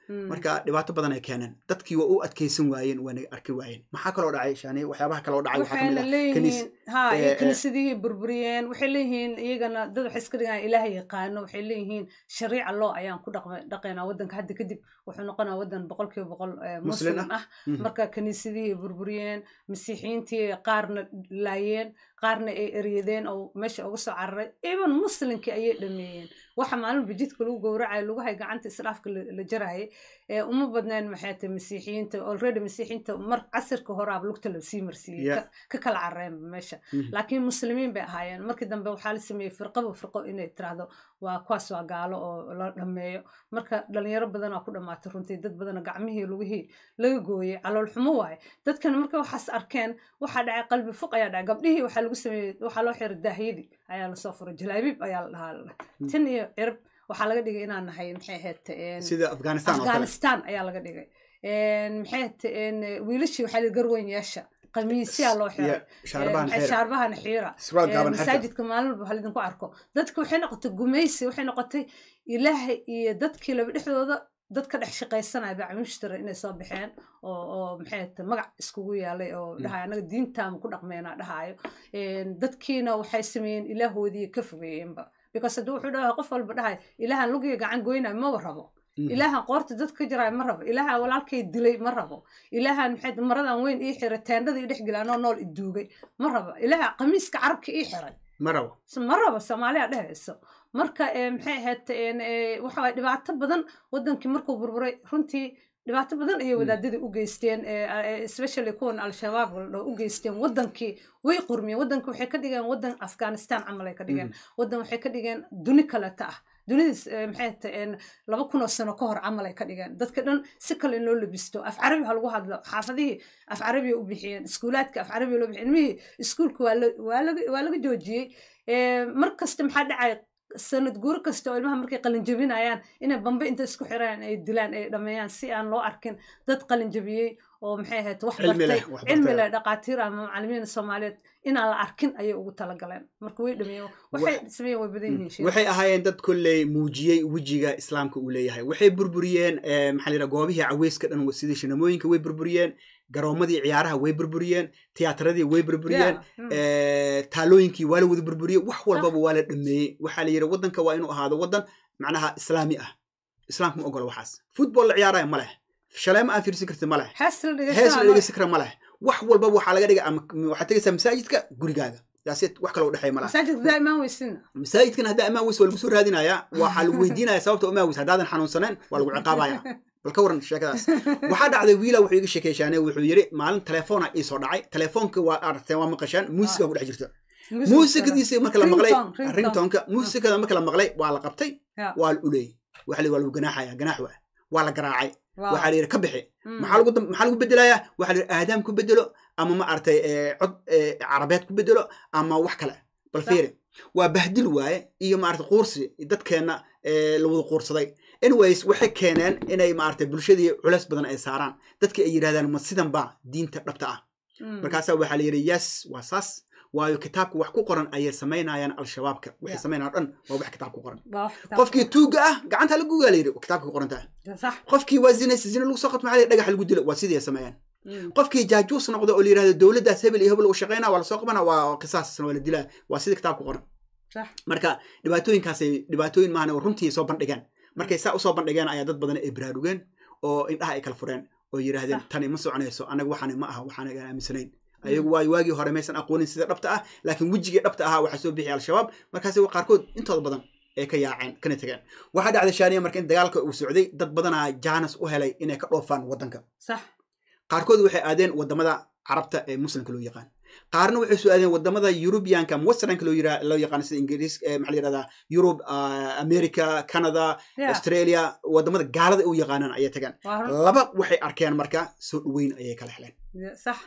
S1: Mm.
S2: marka dhibaato badan ay keeneen dadkii waa u adkeysan waayeen waana arki waayeen maxaa kaloo dhacay shani waxyaabaha kaloo dhacay waxaa kamid
S1: waxayna
S2: ah kaniis
S1: leeyihiin ha
S2: eh,
S1: iyo
S2: eh.
S1: kiniisadihii burburiyeen waxay leeyihiin iyagana dad waxay iska dhigaan ilaaha yaqaano waxay leeyihiin shariica loo ayaan ku dhaqma- dhaqaynaa waddanka hadda kadib wuxuu noqonaa waddan boqolkiiba boqol eh,
S2: Muslim
S1: muslim ah
S2: Mhm.
S1: marka kiniisadihii burburiyeen masiixiyiintii qaarna laayeen qaarna ay eryadeen oo meesha uga soo cararay even muslimkii ayay dhameeyeen waxa maalinba jidka lagu gowracayo lugahay gacanta israafka la la jarayay ee uma badneen maxay tahay masiixiyiinta already masiixiyiinta mar casirka horaaba lugta la sii marsiiyey
S2: Yeah.
S1: ka- ka kala carareenba meesha
S2: Mhm.
S1: laakiin muslimiin bay ahaayeen markii dambe waxaa la sameeyey firqaba firqo inay tiraahdo waa kuwaas waa gaalo oo la dhameeyo marka dhalinyaro badanaa ku dhamaatay runtii dad badana gacmihii lugihii laga gooyey calool xumo waaye dadkan marka waxaas arkeen waxaa dhacay qalbi fuq ayaa dhacay gabdhihii waxaa lagu sameeyey waxaa loo xiray daahyadii ayaa lasoo furay jalaabiib ayaa la dhahaa la dhahay.
S2: Mm.
S1: tin iyo cirib waxaa laga dhigay inaan nahay maxay ahayd een,
S2: sida afghanistan oo kale
S1: afghanistan ayaa laga dhigay Een, maxay ahayd een, wiilashii waxaa la garweyn yeesha qamiisyaa loo xiray
S2: Ya, shaarbahan
S1: Een,
S2: xeer
S1: shaarbahana xiira
S2: surwaal
S1: Ee,
S2: gaaban xerta
S1: masaajidka maalin walba waxaa idinku arko dadka waxay noqotay gumaysi waxay noqotay ilaahay iyo dadkii laba dhexdooda dad ka dhex shaqaysanaya bacmushtara inay soo baxeen oo oo maxay tahay magac iskugu yaalay oo
S2: Mm.
S1: dhahay anaga diintaama ku dhaqmeynaa dhahayo Een, dadkiina waxay sameeyeen ilaahoodii ka fogeeyeenba because haddii wuxuu dhahay qof walba dhahay ilaahan lugiga gacan goynayo maba rabo
S2: Mhm.
S1: ilaahan qoorta dad ka jiraay ma rabo ilaahan walaalkay dilay ma rabo ilaahan maxay tahay maradan weyn ii xiray teendhada ii dhex gelaanoo nool i duugay ma rabo ilaaha qamiiska carabka ii xiray
S2: ma rabo
S1: S- ma rabo soomaaliya dhehayso marka eh, maxay ahayd een, eh, waxa waye dhibaato badan wadankii markuu burburay runtii dhibaato badan ayay
S2: Mm.
S1: wadaadadii u geysteen eh, eh, especially kuwan al-shabaab la dhaho u geysteen wadankii way qurmiyeen wadankii waxay ka dhigeen wadan afghanistan camal ay ka dhigeen wadan waxay ka dhigeen duni kaleta ah dunidiis eh, maxay tahay laba kun oo sano ka hor camal ay ka dhigeen dadka dhan si kale in loo labisto af carabi ha lagu hadlo xaafadihii af carabiya u bixiyeen iskuulaadka af carabiya loo bixiyeen ilmihii iskuulka waa la- waa laga waa laga joojiyey Eh, mar kasta maxaa dhacay sanad guuro kasta oo ilmaha markay qalin jabinayaan inay bambe inta isku xiraan ay dilaan ay dhameeyaan si aan loo arkin dad qalin jabiyey oo maxay ahayd wax
S2: Cilmi leh,
S1: bartay
S2: wax
S1: cilmi
S2: bartay.
S1: leh dhaqaatiir ama macallimiin soomaaliyeed inaan la arkin ayay ugu talagaleen marka way dhameeyeen waxay sameeyeen way badan yihiin shir
S2: waxay ahaayeen dad kolley muujiyey wejiga islaamka uu leeyahay waxay burburiyeen eh, maxaa la yidhaha goobihii caweyska dhan sidii shinamooyinka way burburiyeen garoomadii ciyaaraha way burburiyeen tiyaataradii way burburiyeen
S1: Yeah, mm.
S2: eh, taalooyinkii waa la wada burburiyey wax walbaba waa la dhameeyey waxaa la yidhi waddanka waa inuu ahaado waddan macnaha islaami ah islaamka ma ogola waxaas football la ciyaaraya ma leh shaleemo aan fiirsan karti ma leh
S1: hees la
S2: hees la
S1: dhegeysanaayo
S2: dhegeysan kara ma leh wax walbaba waxaa laga dhiga ama waxaad tegaysaa masaajidka gurigaaga taasi wax kale u dhexeeya ma laha
S1: masaajidka daa'imaan weysina
S2: masaajidkan haddaa imaan weys waa lagu soo raadinayaa waxaa lagu weydiinaya sababta imaan weys haddaadan xanuunsaneen waa lagu ciqaabaya bal ka waran sheekadaas waxaa dhacday wiila wuxuu iga sheekeyshaane wuxuu yidhi maalin telefoona ii soo dhacay telefoonka waa aragteen waa maqashaan muusiga ku dhex jirta muusikadiisa marka la maqlay
S1: Ringtone, ringtone.
S2: ringtonka muusikada marka la maqlay waa la qabtay
S1: Yeah.
S2: waa la uleeyey waxa la waa lagu ganaaxaya ganaax waa waa la garaacay
S1: Wow.
S2: waxaa la yidhi ka bixi
S1: Mm.
S2: maxaa lagu dam- maxaa lagu bedelayaa waxaa la yidhi aadaam ku bedelo ama ma aragtay eh, cod eh, carabeed ku bedelo ama wax kale bal
S1: Sax.
S2: fiiri waa bahdil waaye iyo maaragtay quursi dadkeenna eh, la wada quursaday anyways waxay keeneen inay maaragtay bulshadii culeys badan ay saaraan dadki ay yidhahdaan ma sidan baa diinta dhabta ah
S1: Mm.
S2: markaasaa waxaa la yidhi yes waa saas waayo kitaabka wax ku qoran ayay samaynayaan al-shabaabka waxay
S1: Yeah.
S2: samaynayaan dhan waa wax kitaab ku qoran
S1: Waa wax kitaab-
S2: qofkii tuuga ah gacanta lagu gaa la yidhi kitaabka ku qorantaa
S1: sax
S2: qofkii waa zinaysa zina lagu soo qabto maxaa la yidhi dhagax lagu dilo waa sidii ay sameeyaan
S1: Mm.
S2: qofkii jaajuus noqdo oo la yidhahdo dowladdaas hebel iyo hebel uu shaqaynaa waa lasoo qabana waa qisaasna waa la dilaa waa sidii kitaabka qoran
S1: sax
S2: marka dhibaatooyinkaasay dhibaatooyin maahan oo runtii soo bandhigeen markay saa usoo bandhigeen ayaa dad badan ay baraarugeen oo indhaha ay kala fureen oo yidhaahdeen
S1: Sax.
S2: tani ma soconayso anaga waxaani ma aha waxaan aan aaminsanayn ayagu waayo waagii hore maysan aqoonin sida dhabta ah laakiin wejigii dhabta ahaa waxaa soo bixiyay al-shabaab markaasi qaarkood intooda badan ay ka yaaceen kana tegeen waxaa dhacday shaaniya marka in dagaalka uu socday dad badanaa jaanas u helay inay ka dhoofaan waddanka
S1: sax
S2: qaarkood waxay aadeen wadamada carabta ee muslimka loo yaqaan qaarna waxay soo aadeen wadamada yurubiyanka ama westernka loo yira- loo yaqaan sida ingiriis eh, maxaa la yirahdaa yurub ah, america canada
S1: Yeah.
S2: australia wadamada gaalada u yaqaanaan ayay tageen
S1: waa run
S2: laba waxay arkeen marka soo dhaweyn ayay kala heleen
S1: sax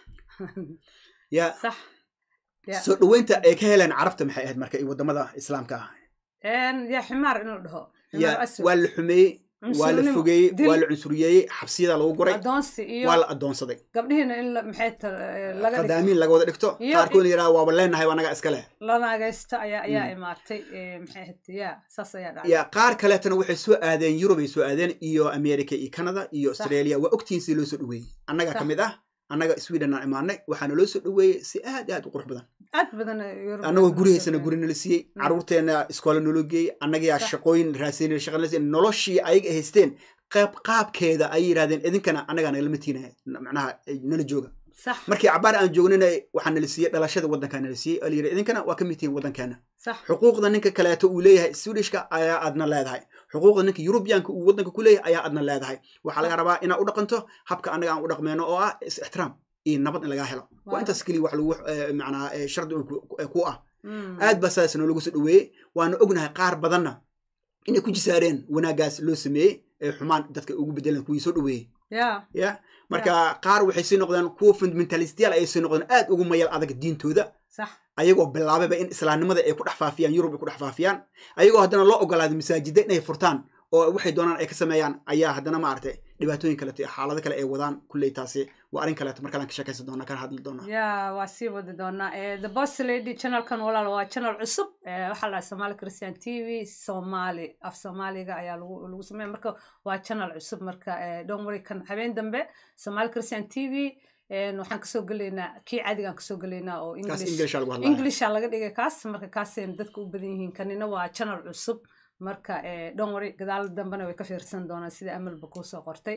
S2: ya
S1: sax Yeah.
S2: soo dhaweynta ay ka heleen carabta maxay ahayd marka iyo wadamada islaamka ah
S1: Een, yaa ximaar in la dhaho
S2: ya
S1: ximaar aswad
S2: waa la xumeeyey waa la fogeeyey waa la cunsuriyeeyey xabsiyada lagu guray
S1: adoonsi iyo
S2: waa la adoonsaday
S1: gabdhihiina in maxay laga
S2: qadaamiin laga wada dhigto qaarkoodna yidhaha waaba leenahay anaga iska leh
S1: lanaagaysta ayaa ayaa imaatay maxay ahayd ya saas ayaa dhacay
S2: ya qaar kaleetana waxay soo aadeen yurub ay soo aadeen iyo america iyo canada iyo australia waa ogtihiin si loo soo dhaweeyey annaga ka mid ah annaga sweden aan imaanay waxaana loo soo dhaweeyey si aad aad u qurux badan
S1: aad badan
S2: annagoo gurihaysana guri nala siiyey caruurteena iskoola nolo geeyey annagaa shaqooyin raasiin shaqo noloshii ayaga haysteen qaab qaabkeeda ay yidhahdeen idinkana annagaa nagala matiinaya macnaha nala jooga markii cabaar aan joognina waxaa nala siiyey dhalashada waddankaa nala siiyey oo la yidhi idinkana waa ka mid tihiin waddankeena xuquuqda ninka kaleeto uu leeyahay swedishka ayaa aadna leedahay xuquuqda ninka yurubiyaanka uu waddanka ku leeyahay ayaa aadna leedahay waxaa laga rabaa inaad u dhaqanto habka annaga aan u dhaqmeyno oo ah is ixtiraam iyo nabad in lagaa helo waa intaas keliya wax lagu macnaa shardi ku ah aad baa sidaas noolagu soo dhaweeyey waana ognahay qaar badanna inay ku jisaareen wanaaggaas loo sameeyey ee xumaan dadka ugu bedeleen kuwii soo dhaweeyey ya marka qaar waxay sii noqdeen kuwa fundamentalistiyaal ayay sii noqdeen aad ugu mayal adag diintooda ayagoo bilaabayba in islaamnimada ay ku dhex faafiyaan yurub ay ku dhex faafiyaan ayagoo haddana loo ogolaaday masaajida inay furtaan oo waxay doonaan ay ka sameeyaan ayaa haddana maaragtay dhibaatooyin kaleeto xaalado kale ay wadaan kulley taasi waa arrin kaleeto markalaan ka sheekaysan doonaa kana hadli doonaa
S1: ya waa sii wadi doonaa the boss lady channelkan walaal waa channel cusub waxaa la somali christian t v somali af soomaaliga ayaa lagu lagu sameeya marka waa channel cusub marka don't worry kan habeen dambe somali christian t v waxaan kasoo gelaynaa kii caadigaan kasoo gelaynaa oo englisha laga dhigay kaas marka kaasayna dadka u badan yihiin kanina waa channel cusub marka dhonwari gadaal dambena way ka fiirsan doonaan sida amalba kuusoo qortay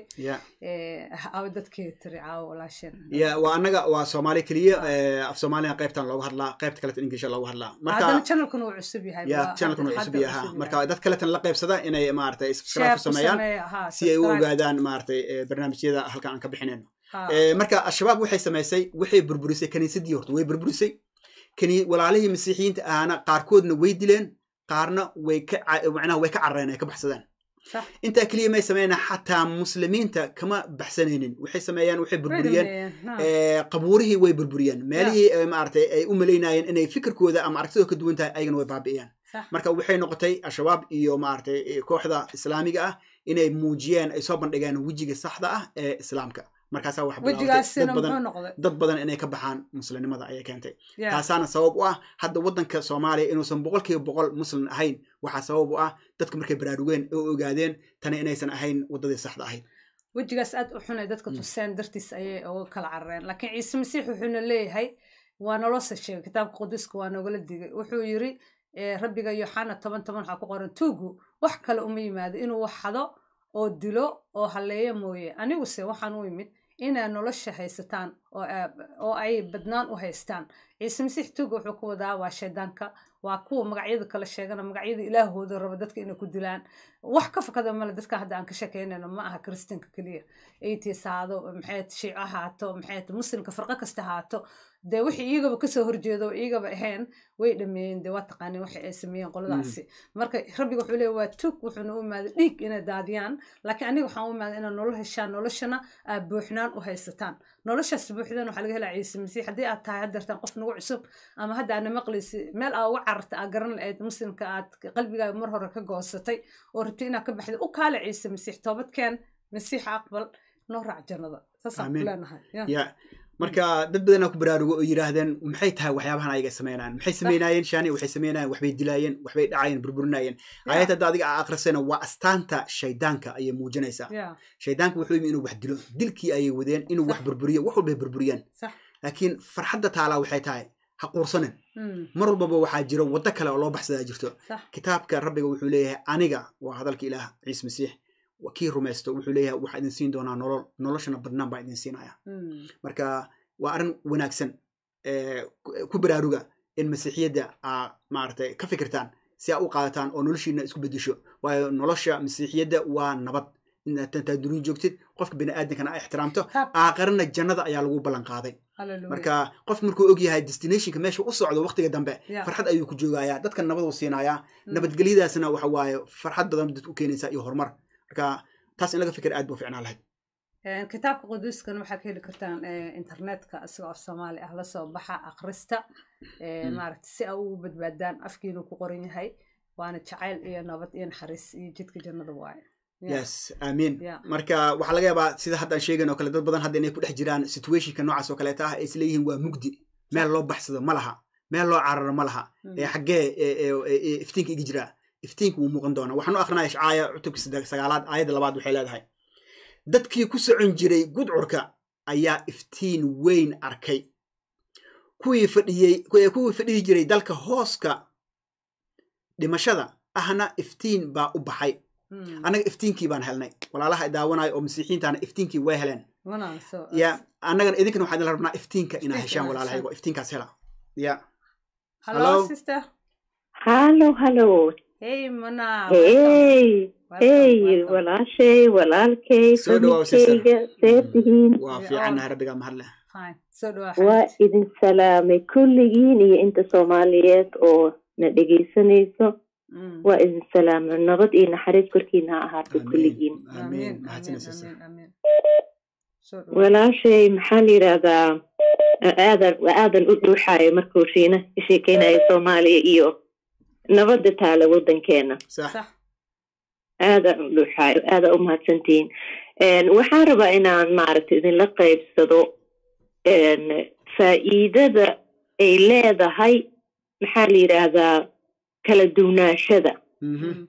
S1: awa dadkii tiri caawo walaasheen
S2: ya waa annaga waa soomaali keliya af soomaaliya qaybtan loogu hadlaa qaybta kaleta inglisha loogu hadlaa
S1: marka channelkan wuu cusub yahay
S2: ya channelkan wuu cusub yahay marka dad kaletan la qaybsada inay maaragtay subscribe ku sameeyaan si ay u ogaadaan maaragtay barnaamijyada halkan aan ka bixinayno marka al-shabaab waxay samaysay waxay burburisay kaniisadii horta way burburisay walaalihii masiixiyiinta ahana qaarkoodna way dileen qaarna way ka macnaha way ka carareen ay ka baxsadeen intaa keliya may sameeyeen xataa muslimiinta kama baxsanaynin waxay sameeyeen waxay burburiyeen qabuurihii way burburiyeen meelihii maaragtay ay u malaynayeen inay fikirkooda ama aragtidooda ka duwan tahay ayagana way baabi'iyeen marka waxay noqotay al-shabaab iyo maaragtay kooxda islaamiga ah inay muujiyeen ay soo bandhigeen wejiga saxda ah ee islaamka markaasaa wax dad badan inay ka baxaan muslimnimada ayay keentay taasaana sabab u ah hadda waddanka soomaaliya inuusan boqolkiiba boqol muslim ahayn waxaa sabab u ah dadka markay baraarugeen oo ogaadeen tani inaysan ahayn waddadii saxda ahayd
S1: wejigaas aad u xunay dadka tuseen dartiis ayay uga kala carareen laakiin ciise masiix wuxuuna leeyahay waa nolosa sheegay kitaabka quduska waa noogala digay wuxuu yiri rabbiga yoxana toban toban waxaa ku qoran tuugu wax kale uma yimaado inuu wax xado oo dilo oo halleeyo mooye aniguse waxaan u imid inay nolosha haysataan oo ay badnaan u haystaan ciise masiix tuuga wuxuu ku wadaa waa shaydaanka waa kuwa magacyada kala sheegana magacyada ilaahooda raba dadka inay ku dilaan wax ka fakada male dadka hadda aan ka shekeynayno ma aha kristanka keliya ats haado maxay shiico ahaato maxay muslimka farqo kasta ahaato dee wixii iyagaba kasoo horjeedo iyagaba ahayn way dhameeyeen dee waa taqaaniin waxa ay sameeyeen qoladaasi marka rabbiga wuxuu leeyahy waa tug wuxuuna u imaaday dhiig inay daadiyaan laakiin aniga waxaan u imaaday inaad nolol heshaan noloshana aad buuxnaan u haysataan noloshaas buuxdan waxaa laga helaa ciise masiix haddii aad tahay haddeertaan qof nagu cusub ama hadda aadna maqlaysi meel aa uga cararta aa garan lahayd muslimka aad qalbigaaga mar hore ka goosatay oo rabtay inaad ka baxday u kaale ciise masiix toobadkeen masiixa aqbal noo raac jannada saasaan ku leenahay
S2: marka dad badanaa ku baraarugo oo yidhaahdeen maxay tahay waxyaabahan ayaga sameynayaan maxay sameynayeen shani waxay sameynayeen waxbay dilaayeen waxbay dhacayeen burburinayeen ayad hadda adiga aa akhrisayna waa astaanta shaydaanka ayay muujinaysaa shaydaanka wuxuu yimi inuu wax dilo dilkii ayay wadeen inuu wax burburiyo wax walbay burburiyeen laakiin farxadda taalaa waxay tahay ha quursanin mar walbaba waxaa jiro waddo kale oo loo baxsadaa jirto kitaabka rabbiga wuxuu leeyahay aniga waa hadalka ilaah ciise masiix kii rumaysto wuxuu leeyahay waxaa idin siin doonaa nolol noloshana badnaan baa idin siinaya marka waa arrin wanaagsan ku baraaruga in masiixiyadda aa maaragtay ka fikirtaan si aa u qaadataan oo noloshiina isku bedesho waayo nolosha masiixiyadda waa nabad intaad dunia joogtid qofka biniaadankana a ixtiraamto aaqarana jannada ayaa lagu ballan qaaday marka qof markuu og yahay destinationka meesha u socdo waqtiga dambe farxad ayuu ku joogayaa dadka nabad uu siinayaa nabadgelyadaasna waxa waaye farxad badan dad u keenaysaa iyo horumar marka taas in laga fikir aad buu ficnaa lahayd
S1: kitaabka quduuskan waxaad ka heli kartaan internetka isagoo af soomaali ah lasoo baxa akhrista maaragta si aa ugu badbaadaan afkiinu ku qoran yahay waana jacayl iyo nabad iyo naxariis iyo jidka jannada waaye
S2: yes amiin
S1: Yeah.
S2: marka waxaa laga yaabaa sida hadda aan sheegayn oo kale dad badan hadda inay ku dhex jiraan situationka noocaas oo kaleeta ah ay isleeyihiin waa mugdi meel loo baxsado ma laha meel loo cararo ma laha
S1: Mm.
S2: ee xaggee ee- ee- ee- ee iftiinka iga jiraa iftiinka wuu muuqan doonaa waxaan u akrinaya ishcaaya cutubka saddex- sagaalaad aayadda labaad waxay leedahay dadkii ku socon jiray gudcurka ayaa iftiin weyn arkay kuwii fadhiyey kuwii kuwii fadhihi jiray dalka hooska dhimashada ahna iftiin baa u baxay
S1: Mm.
S2: annaga iftiinkii baan helnay walaalaha daawanayo oo masiixiintaana iftiinkii way heleen
S1: Wana, so,
S2: ya annagana idinkana waxaan idin rabnaa iftiinka inaa
S1: Iftiinka
S2: heshaan
S1: inaa
S2: walaalahaygo iftiinkaas hela ya
S1: hello,
S2: Hello?
S1: sister.
S3: hallo hallo
S1: Hey, Mona.
S3: hey
S1: welcome,
S3: hey
S1: welcome.
S3: walaashay walaalkay
S2: Soo dhawaw, sister.
S3: familkayga see tihiin
S2: waa
S1: Yeah,
S2: fiicannahay rabbigaa mahadleh
S1: Fine. So do I.
S3: waa idin salaamay kulligiin iyo inta soomaaliyeed oo na dhegaysanayso
S1: Mm.
S3: waa idin salaamay nabad iyo naxariis korkiina ha ahaatay
S2: amiin
S3: kulligiin
S2: amiin
S1: Amen,
S2: mahadsanid
S1: amen,
S2: sister
S1: amen, amen. So do I.
S3: walaashay maxaa la yidhaahdaa aadan aadan u dhuuxaayo markuu shiina ka sheekeynayo soomaaliya iyo nabadda taala waddankeena
S2: sax
S1: Sax.
S3: aadaan u dhuuxaayo aada u mahadsantihiin Een, waxaan rabaa inaan maaragtay idinla qaybsado een, faa'iidada ay leedahay maxaa la yidhaahdaa kala duwnaashada
S2: Mhm.
S1: Mm.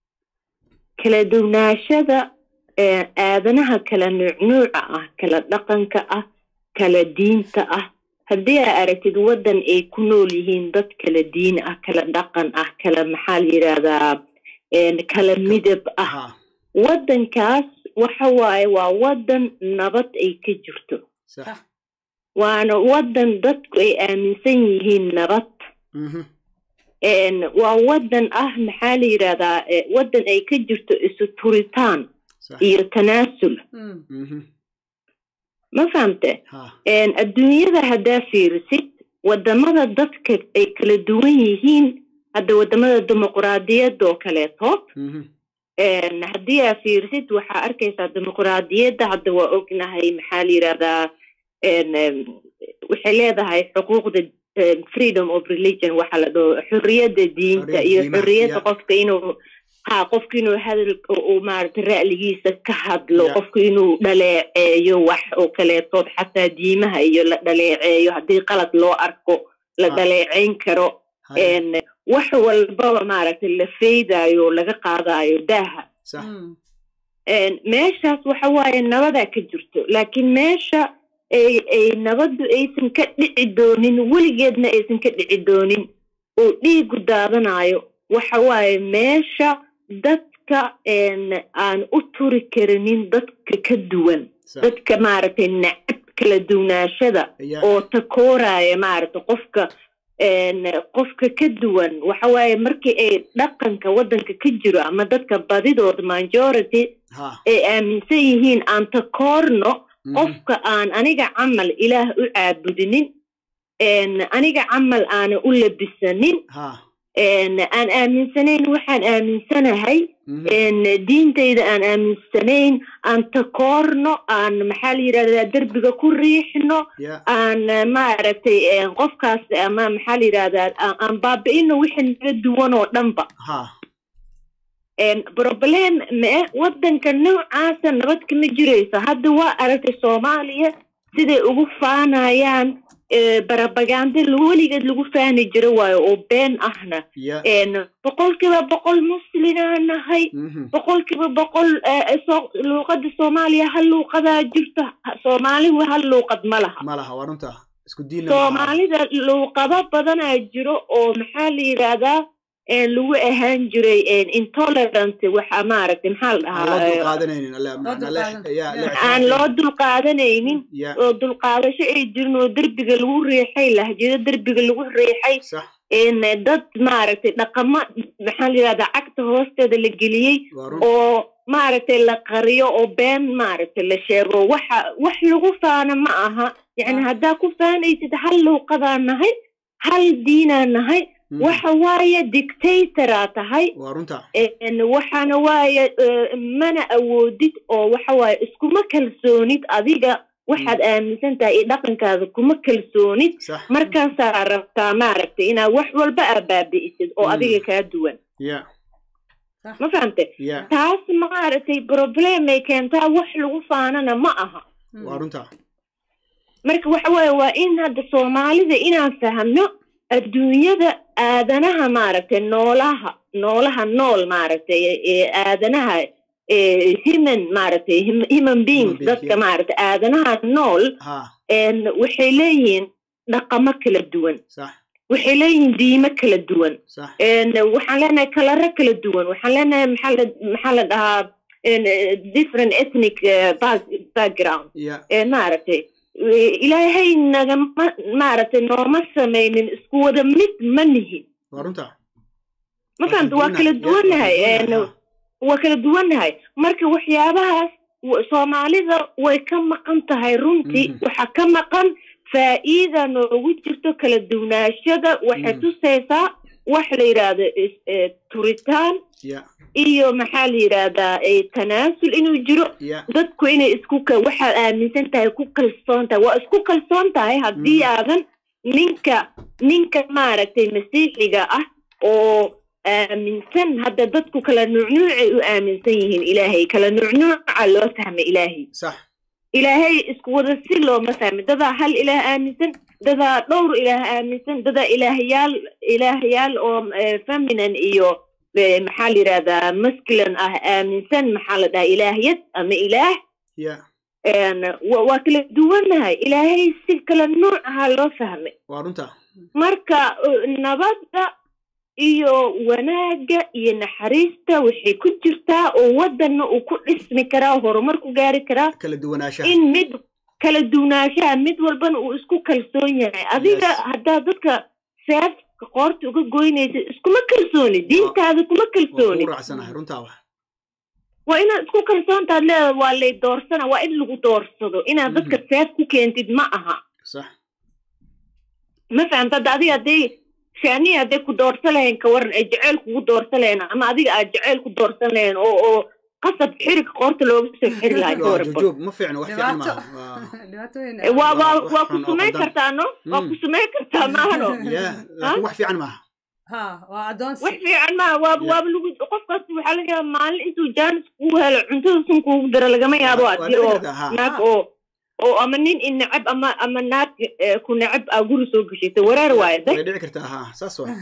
S3: kala duwnaashada ee, aadanaha kala nuucnuuca ah kala dhaqanka ah kala diinta ah haddii aa aragtid waddan ay ku nool yihiin dad kala diin ah kala dhaqan ah kala maxaa la yidhaahdaa een, kala midab ah
S2: ha
S3: waddankaas waxa waaye waa waddan nabad ay ka jirto
S2: sax
S1: Sax.
S3: waana waddan dadku ay aaminsan yihiin nabad
S2: Mhm.
S3: Een, waa waddan ah maxaa la yidhaahdaa eh, waddan ay ka jirto isu turitaan
S2: sax
S3: iyo tanaasul
S1: Mm.
S2: Mhm.
S3: ma fahamte
S2: ha
S3: Een, adduunyada haddaa fiirisid waddamada dadka ay kala duwan yihiin hadda waddamada dimuquraadiyadda oo kaleeto
S2: Mhm.
S3: Een, haddii aa fiirisid waxaa arkaysaa dimuquraadiyadda hadda waa ognahay maxaa la yidhahdaa een, em, waxay leedahay xuquuqda em, freedom of religion waxa la dhaho xorriyadda diinta
S2: Xorriyadda
S3: iyo
S2: diimaha,
S3: xorriyadda
S2: yeah.
S3: qofka inuu ha qofka inuu hadal uu maaragtay ra'ligiisa ka hadlo
S2: Yeah.
S3: qofka inuu dhaleeceeyo wax oo kaleetood xataa diimaha iyo la dhaleeceeyo haddii qalad loo arko la
S2: Ah.
S3: dhaleeceyn karo
S2: ha
S3: een, wax walbaba maaragtay la feydaayo oo laga qaadayo daaha
S2: sax
S1: Mm.
S3: Een, meeshaas waxa waaye nabadaa ka jirto laakiin meesha ay ay nabaddu aysan ka dhici doonin weligeedna aysan ka dhici doonin oo dhiigu daadanayo waxa waaye meesha dadka een, aan u turi karinin dadka ka duwan
S2: sax
S3: dadka maaragtay nacab kala duwnaashada
S2: ayaa
S3: oo takooraya maaragtay qofka een, qofka ka duwan waxa waaye markii ay dhaqanka waddanka ka jiro ama dadka badidooda majority
S2: ha
S3: ay aaminsan yihiin aan takoorno
S2: Mhm.
S3: qofka aan aniga camal ilaah u caabudinin een, aniga camal aana u labisanin
S2: ha
S3: een, aan aaminsanayn waxaan aaminsanahay
S2: Mhm.
S3: een, diintayda aan aaminsanayn aan takoorno aan maxaa la yidhahdaa derbiga ku riixno
S2: ya
S3: aan eh, maaragtay eh, qofkaas ama maxaa la yidhahdaa aan- aan baabi'ino wixii naga duwan oo dhanba
S2: ha
S3: Een, problem me waddanka noocaasa nabad kama jirayso hadda waa aragtay soomaaliya siday ugu faanayaan eh, barabaganda weligeed lagu faani jiro waayo oo been ahna
S2: ya
S3: Een, boqolkiiba boqol muslinaa nahay
S2: Mhm.
S3: boqolkiiba boqol eh, soo- luuqada soomaaliya hal luuqadaa jirto Ha- soomaaligu hal luuqad ma laha
S2: ma laha waa runta isku diinna ma aha.
S3: soomaalida luuqado badanaa jiro oo maxaa la yidhaahdaa een, lagu ahaan jiray een, intolerant waxa maaragtay maxaa la
S2: aan loo
S3: dhahaa
S2: dulqaadanaynin alle macna le
S1: dulqaadan-
S2: ya le
S1: Yeah.
S3: aan loo dulqaadanaynin
S2: ya
S3: oo dulqaadasho ay jirin oo derbiga lagu riixay lahjado derbiga lagu riixay
S2: sax
S3: een, dad maaragtay dhaqamo maxaa la yidhahdaa cagta hoosteeda la geliyey
S2: waa run
S3: oo maaragtay la qariyo oo been maaragtay la sheego waxa wax lagu faana ma aha yacni
S1: Ah.
S3: haddaa ku faanaysid hal luuqadaa nahay hal diinaa nahay
S2: Mhm.
S3: waxa waaye dictatoraa tahay
S2: waa runta
S3: een, waxaana waaye eh, mana awoodid oo waxa waaye iskuma kalsoonid adiga waxaad aaminsan tahay iyo dhaqankaada kuma kalsoonid
S2: sax
S3: markaasaa rabtaa maaragtay inaad wax walba aa baabi'isid oo
S2: Mm.
S3: adiga kaa duwan
S2: ya
S1: Sax.
S3: ma fahamte
S2: ya
S3: taas maaragtay problemay keentaa wax lagu faanana ma aha
S1: Mm.
S2: waa runta
S3: marka waxa weeye waa in hadda soomaalida inaan fahamno adduunyada aadanaha maaragtay noolaha noolaha nool maaragtay ee aadanaha ee human maaragtay hum- human beings
S2: being,
S3: dadka
S2: yeah.
S3: maaragtay aadanaha nool
S2: ha
S3: een waxay leeyihiin dhaqamo kala duwan
S2: sax
S3: waxay leeyihiin diimo kala duwan
S2: sax
S3: een waxaan leenahay kalaro kala duwan waxaan leenahay maxaa la maxaa la dhahaa een, eh, different ethnic eh, back- background
S2: ya
S3: ee maaragtay eh, ilaahay nagama maaragtay nooma samaynin isku wada mid ma nihin
S2: waa runta
S3: ma fahamta waa kala duwannahay een,
S2: ha.
S3: waa kala duwannahay marka waxyaabahaas w- soomaalida way ka maqan tahay runtii
S2: Mhm.
S3: waxaa ka maqan faa'iida noogu jirto kala duwnaashada waxay
S2: Mhm.
S3: tusaysaa wax la yidhaahdo is- eh, turitaan
S2: ya
S3: iyo maxaa la yidhaahdaa eh, tanaasul inuu jiro
S2: ya
S3: dadku inay isku ka waxaad aaminsan tahay ku kalsoon tahay waa isku kalsoon tahay haddii
S2: Mhm.
S3: aadan ninka ninka maaragtay masiixiga ah oo aaminsan hadda dadku kala nuucnuucay u aaminsan yihiin ilaahay kala nuucnuuca loo fahmay ilaahay
S2: sax
S3: ilaahay isku wada si looma fahmin dadaa hal ilaah aaminsan dadaa dhowr ilaah aaminsan dadaa ilaahyaal ilaahyaal oo eh, feminine iyo eh, maxaa la yidhahdaa masculine ah aaminsan maxaa la dhahaa ilaahyad ama ilaah
S2: ya
S3: een, wa- waa kala duwannahay ilaahay si kala nuuc ahaa loo fahmay
S2: waa runta
S3: marka uh, nabadda iyo wanaagga iyo naxariista waxay ku jirtaa oo waddanna uu ku dhismi karaa oo horumar ku gaari karaa
S2: kala duwanaanshaha
S3: in mid kala duwnaanshaha mid walbana uu isku kalsoon yahay adiga
S2: Yes.
S3: haddaa dadka seefka qoorta uga goynaysa iskuma kalsooni diintaada kuma
S2: waa
S3: kalsooni
S2: ku raacsanahay runtaa wa
S3: waa inaad isku kalsoontaad leedahay waa lay doorsana waa in lagu doorsado inaad dadka seef ku keentid ma aha
S2: sax
S3: ma fahamta hadda adiga hadday shaaniya hadday ku doorsan lahayn ka waran ay jeceyl kugu doorsan lahayn ama adiga aad jeceyl ku doorsan lahayn oo oo qasab xiriga qoorta looga soo xiri lahay ka
S2: waa
S3: waran
S2: jujuub ma fiicno wax fiican
S1: dhibaato
S2: maaha waa
S1: dhibaato weyn
S3: Eh, waa waa
S2: wax
S3: waa ku
S2: xun oo
S3: sumayn
S2: qaldan.
S3: kartaa no waa
S2: Mm.
S3: ku sumayn kartaa maahano
S2: ya laakiin wax fiican maaha
S1: ha waa adoonsi
S3: wax fiican maaha waaba
S2: Yeah.
S3: waaba lagu qofkaas waxaa laga yaaba maalin intuu jaanis kugu helo cuntada sun kuugu daro lagama yaabo
S2: Waa- waa
S3: hadii
S2: dhici
S3: oo
S2: kartaa, ha.
S3: naag oo oo ama nin i neceb ama ama naag eh, ku neceb aa guri soo geshaysa wareer waaye de
S2: way dhici kartaa ha saas wa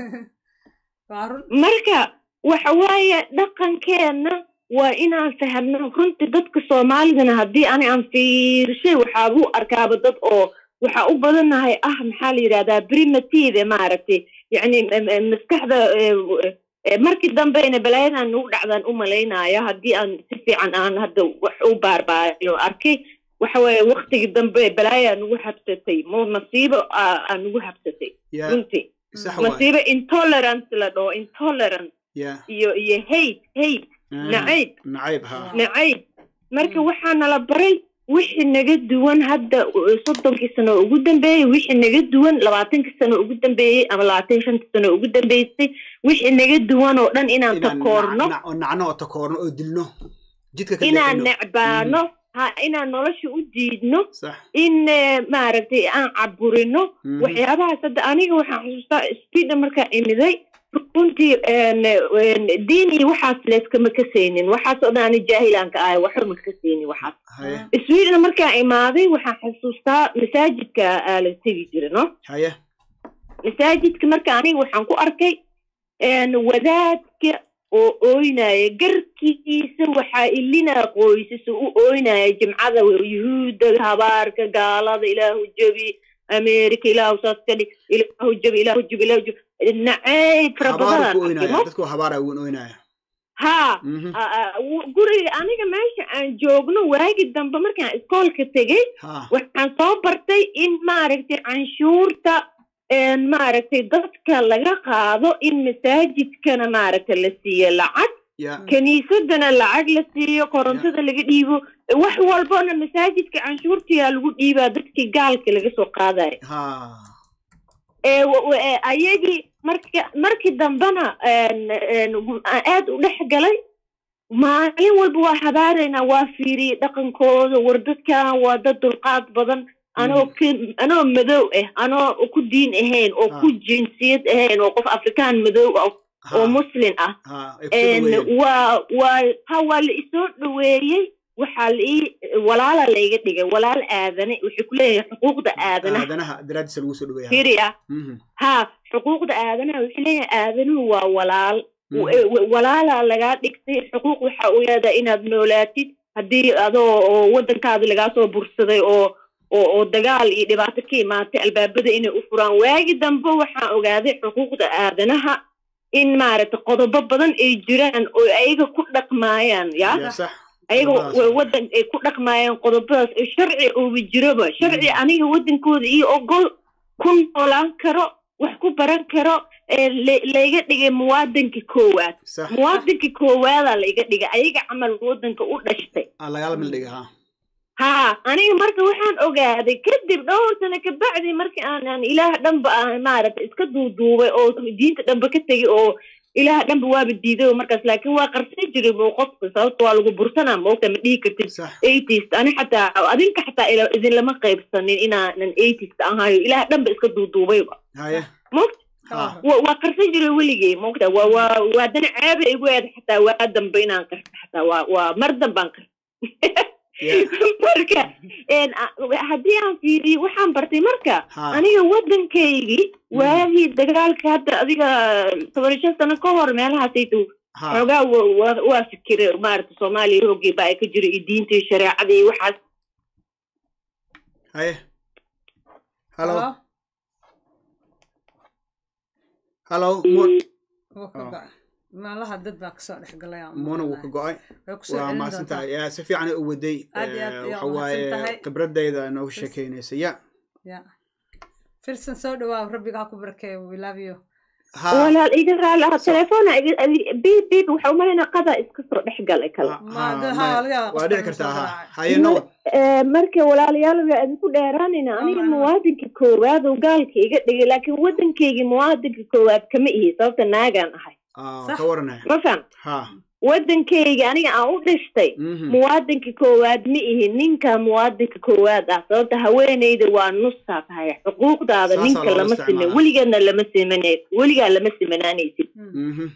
S1: waa run
S3: marka waxa waaye dhaqankeenna waa inaan fahamno runtii dadka soomaalidana haddii ani aan fiirshay waxaa u arkaaba dad oo waxaa u badanahay ah maxaa la yidhahdaa primitive maaragtay yacni m- m- maskaxda eh, eh, markii dambeyna balaayadan nagu dhacdaan u malaynayo haddii aan si fiican aan hadda wax u baarbaayo arkay waxa waaye waktigii dambe balaayaa nagu habsatay mo masiibo aa aa nagu habsatay
S2: ya
S3: runtii
S2: sax waay
S3: masiibo intolerance la dhaho intolerance
S2: ya
S3: iyo iyo hate hate
S2: Ah,
S3: nacayb
S2: nacayb ha
S3: nacayb marka
S1: Mm.
S3: waxaa nala baray wixii naga duwan hadda uh, soddonkii sano ugu dambeeyey wixii naga duwan labaatankii sano ugu dambeeyey ama labaatan shantii sano ugu dambeysay wixii naga duwan oo dhan inaan
S2: inaan
S3: takoorno
S2: nac- nac- oo nacno oo takoorno oo dilno jidka ka
S3: inaan
S2: leexino.
S3: necbaano ha inaan nolosha u diidno
S2: sax
S3: in eh, maaragtay aan caburino
S2: Mhm.
S3: waxyaabahaas hadda aniga waxaan xusuustaa sweden markaa imiday runtii een, een, diin iyo waxaas layskama kasaynin waxaas oo dhan ani jaahilaanka ahay waxba ma kasaynin waxaas
S2: haye
S3: sweden markaa imaaday waxaan xusuustaa masaajidka aa la tegi jira no
S2: haye
S3: masaajidka marka aniga waxaan ku arkay een, wadaadka oo ooynaya garkiisa waxaa ilinaa qoysas u ooynaya jimcada yuhuudda habaarka gaalada ilaahu jabi america ilaahu saas ka dhig ilaahu jabi ilaahu jabi ilaahu jabi nacayb fara
S2: habaaru
S3: badan
S2: ku oynaya dadku habaara uun oynaya
S3: haa
S2: Mhm.
S3: a- a- w- guriga aniga meesha aan joogno waagi dambe markaan iskoolka tegey
S2: ha
S3: waxaan soo bartay in maaragtay canshuurta een, maaragtay dadka laga qaado in masaajidkana maaragtay la siiyo lacag
S2: ya
S3: kiniisadana lacag la siiyo korontada laga dhiibo wax walbona masaajidka canshuurtiyaa lagu dhiibaa dadkii gaalka laga soo qaadayo
S2: ha
S3: ee wa- wa- ee, ayagii marka markii dambena een, een, aan aad u dhex galay maalin walba waa habaaraynaa waa fiiriyey dhaqankooda war dadkan waa dad dulqaad badan anoo ka- anoo madow ah anoo ku diin ahayn oo ku
S2: Ah.
S3: jinsiyad ahayn oo qof afrikaan madow ah
S2: Ha.
S3: oo muslin ah
S2: ha ay kusoo
S3: En,
S2: dhaweeyeen
S3: waa waa ha waa la isoo dhaweeyey waxaa la ii walaala layga dhigay walaal aadane waxay ku leeyahay xuquuqda aadanaha
S2: aadanaha daraadiisa lagu soo dhaweeya
S3: firi ah
S2: Mhm,
S3: ha xuquuqda aadanaha waxay leeyahay aadanuhu waa walaal
S2: mhm.
S3: w- w- walaalaa lagaa dhigtay xuquuq waxa uu leedahay inaad noolaatid haddii adoo oo waddankaadi lagaa soo bursaday oo oo oo dagaal iyo dhibaato ka imaatay albaabada inay u furaan waagi dambe waxaan ogaaday xuquuqda aadanaha in maaragtay qodobo badan ay jiraan oo ayaga ku dhaqmaayaan ya
S2: ya sax
S3: ayaga
S2: qodobadaas.
S3: wa- waddan ay ku dhaqmaayaan qodobadaas oo sharci ooba jiroba sharci
S2: Mhm.
S3: aniga waddankooda iyo ogol ku noolaan karo wax ku baran karo ee la- layga dhigay muwaadinka koowaad
S2: sax
S3: muwaadinka koowaadaa layga dhigay ayaga camal waddanka u dhashtay
S2: aa lagala mil dhiga ha
S3: haa aniga marka waxaan ogaaday kadib dhowr sano kabacdi markii aan aan ilaah dhanba aan maaragtay iska duuduubay oo diinta dhanba ka tegay oo ilaah dhanba waaba diiday oo markaas laakiin waa qarsan jiray buu qofka sababta waa lagu bursanaa maogta ma dhihi kartid
S2: sax
S3: eighties ani xataa adinka xataa ila- idinlama qaybsanin inaanan eighties ahayo ilaah dhanba iska duuduubayba
S2: haye
S3: maogta
S2: ha
S3: wa- waa qarsan jiray weligay maogta waa waa waa dana ceeba igu eed xataa waa dambe inaan qarsa xataa waa waa mar dambaan qarsa
S2: ya
S3: marka een, a- haddii aan fiiriyo waxaan bartay marka
S2: ha
S3: aniga waddankaygii waagii dagaalka hadda adiga toban iyo shan sano ka hor meelahaasaytu
S2: ha
S3: xoogaa wa- wa- waa fikire maaragta soomaaliya hoogii baa ay ka jira iyo diinta iyo shareecada iyo waxaas
S2: haye halo
S1: Hello?
S2: halo Mo-
S1: Wuu ka
S2: Oh.
S1: go'ay. meelaha dad baa kasoo dhex galay aan
S2: mona wuu ka
S1: umaleynaya.
S2: go-ay
S1: way kusoo
S2: waa
S1: celin
S2: mahadsan
S1: doontaa
S2: tahay ya si fiican u waday
S1: Aad iyo aad
S2: Eh,
S1: ayaa
S2: waxa waaye
S1: umahadsan tahay.
S2: khibradayda nooga sheekeynaysa ya
S1: ya filsan soo dhawaa rabbiga ha ku barakeeyo we love you
S2: ha
S3: walaal iga raali ah
S2: So-
S3: telefoona biib biib waxa umalayna qadaa iska soo dhex galay kale
S2: Ha-
S1: Ma-
S2: ha,
S1: de-
S2: ma-
S1: ha, laga yaabaa
S2: waa
S1: qofka
S2: dhici
S1: inuu
S2: kartaa
S1: soo
S2: ha
S1: garaacay.
S2: haye noqon
S3: Eh, marka walaalayaal waa idinku dheeraanayna aniga
S1: Alright.
S3: muwaadinka koowaad oo gaalka iga dhigay laakiin waddankaygii muwaadinka koowaad kama ihi sababta naagaan ahay
S2: Ah,
S1: Sax.
S2: ka waranaya
S3: ma faham
S2: ha
S3: waddankayga aniga aan u dhashtay
S2: mhm.
S3: muwaadinka koowaad ma ihi ninka muwaadinka koowaad ah sababta haweenayda waa nusaa tahay xuquuqdaada
S2: Saasaa
S3: ninka
S2: loola
S3: lama simin
S2: isticmaalaa.
S3: weligeedna lama simana weligaa lama simanaanaysid
S1: Hmm.
S2: Mhm.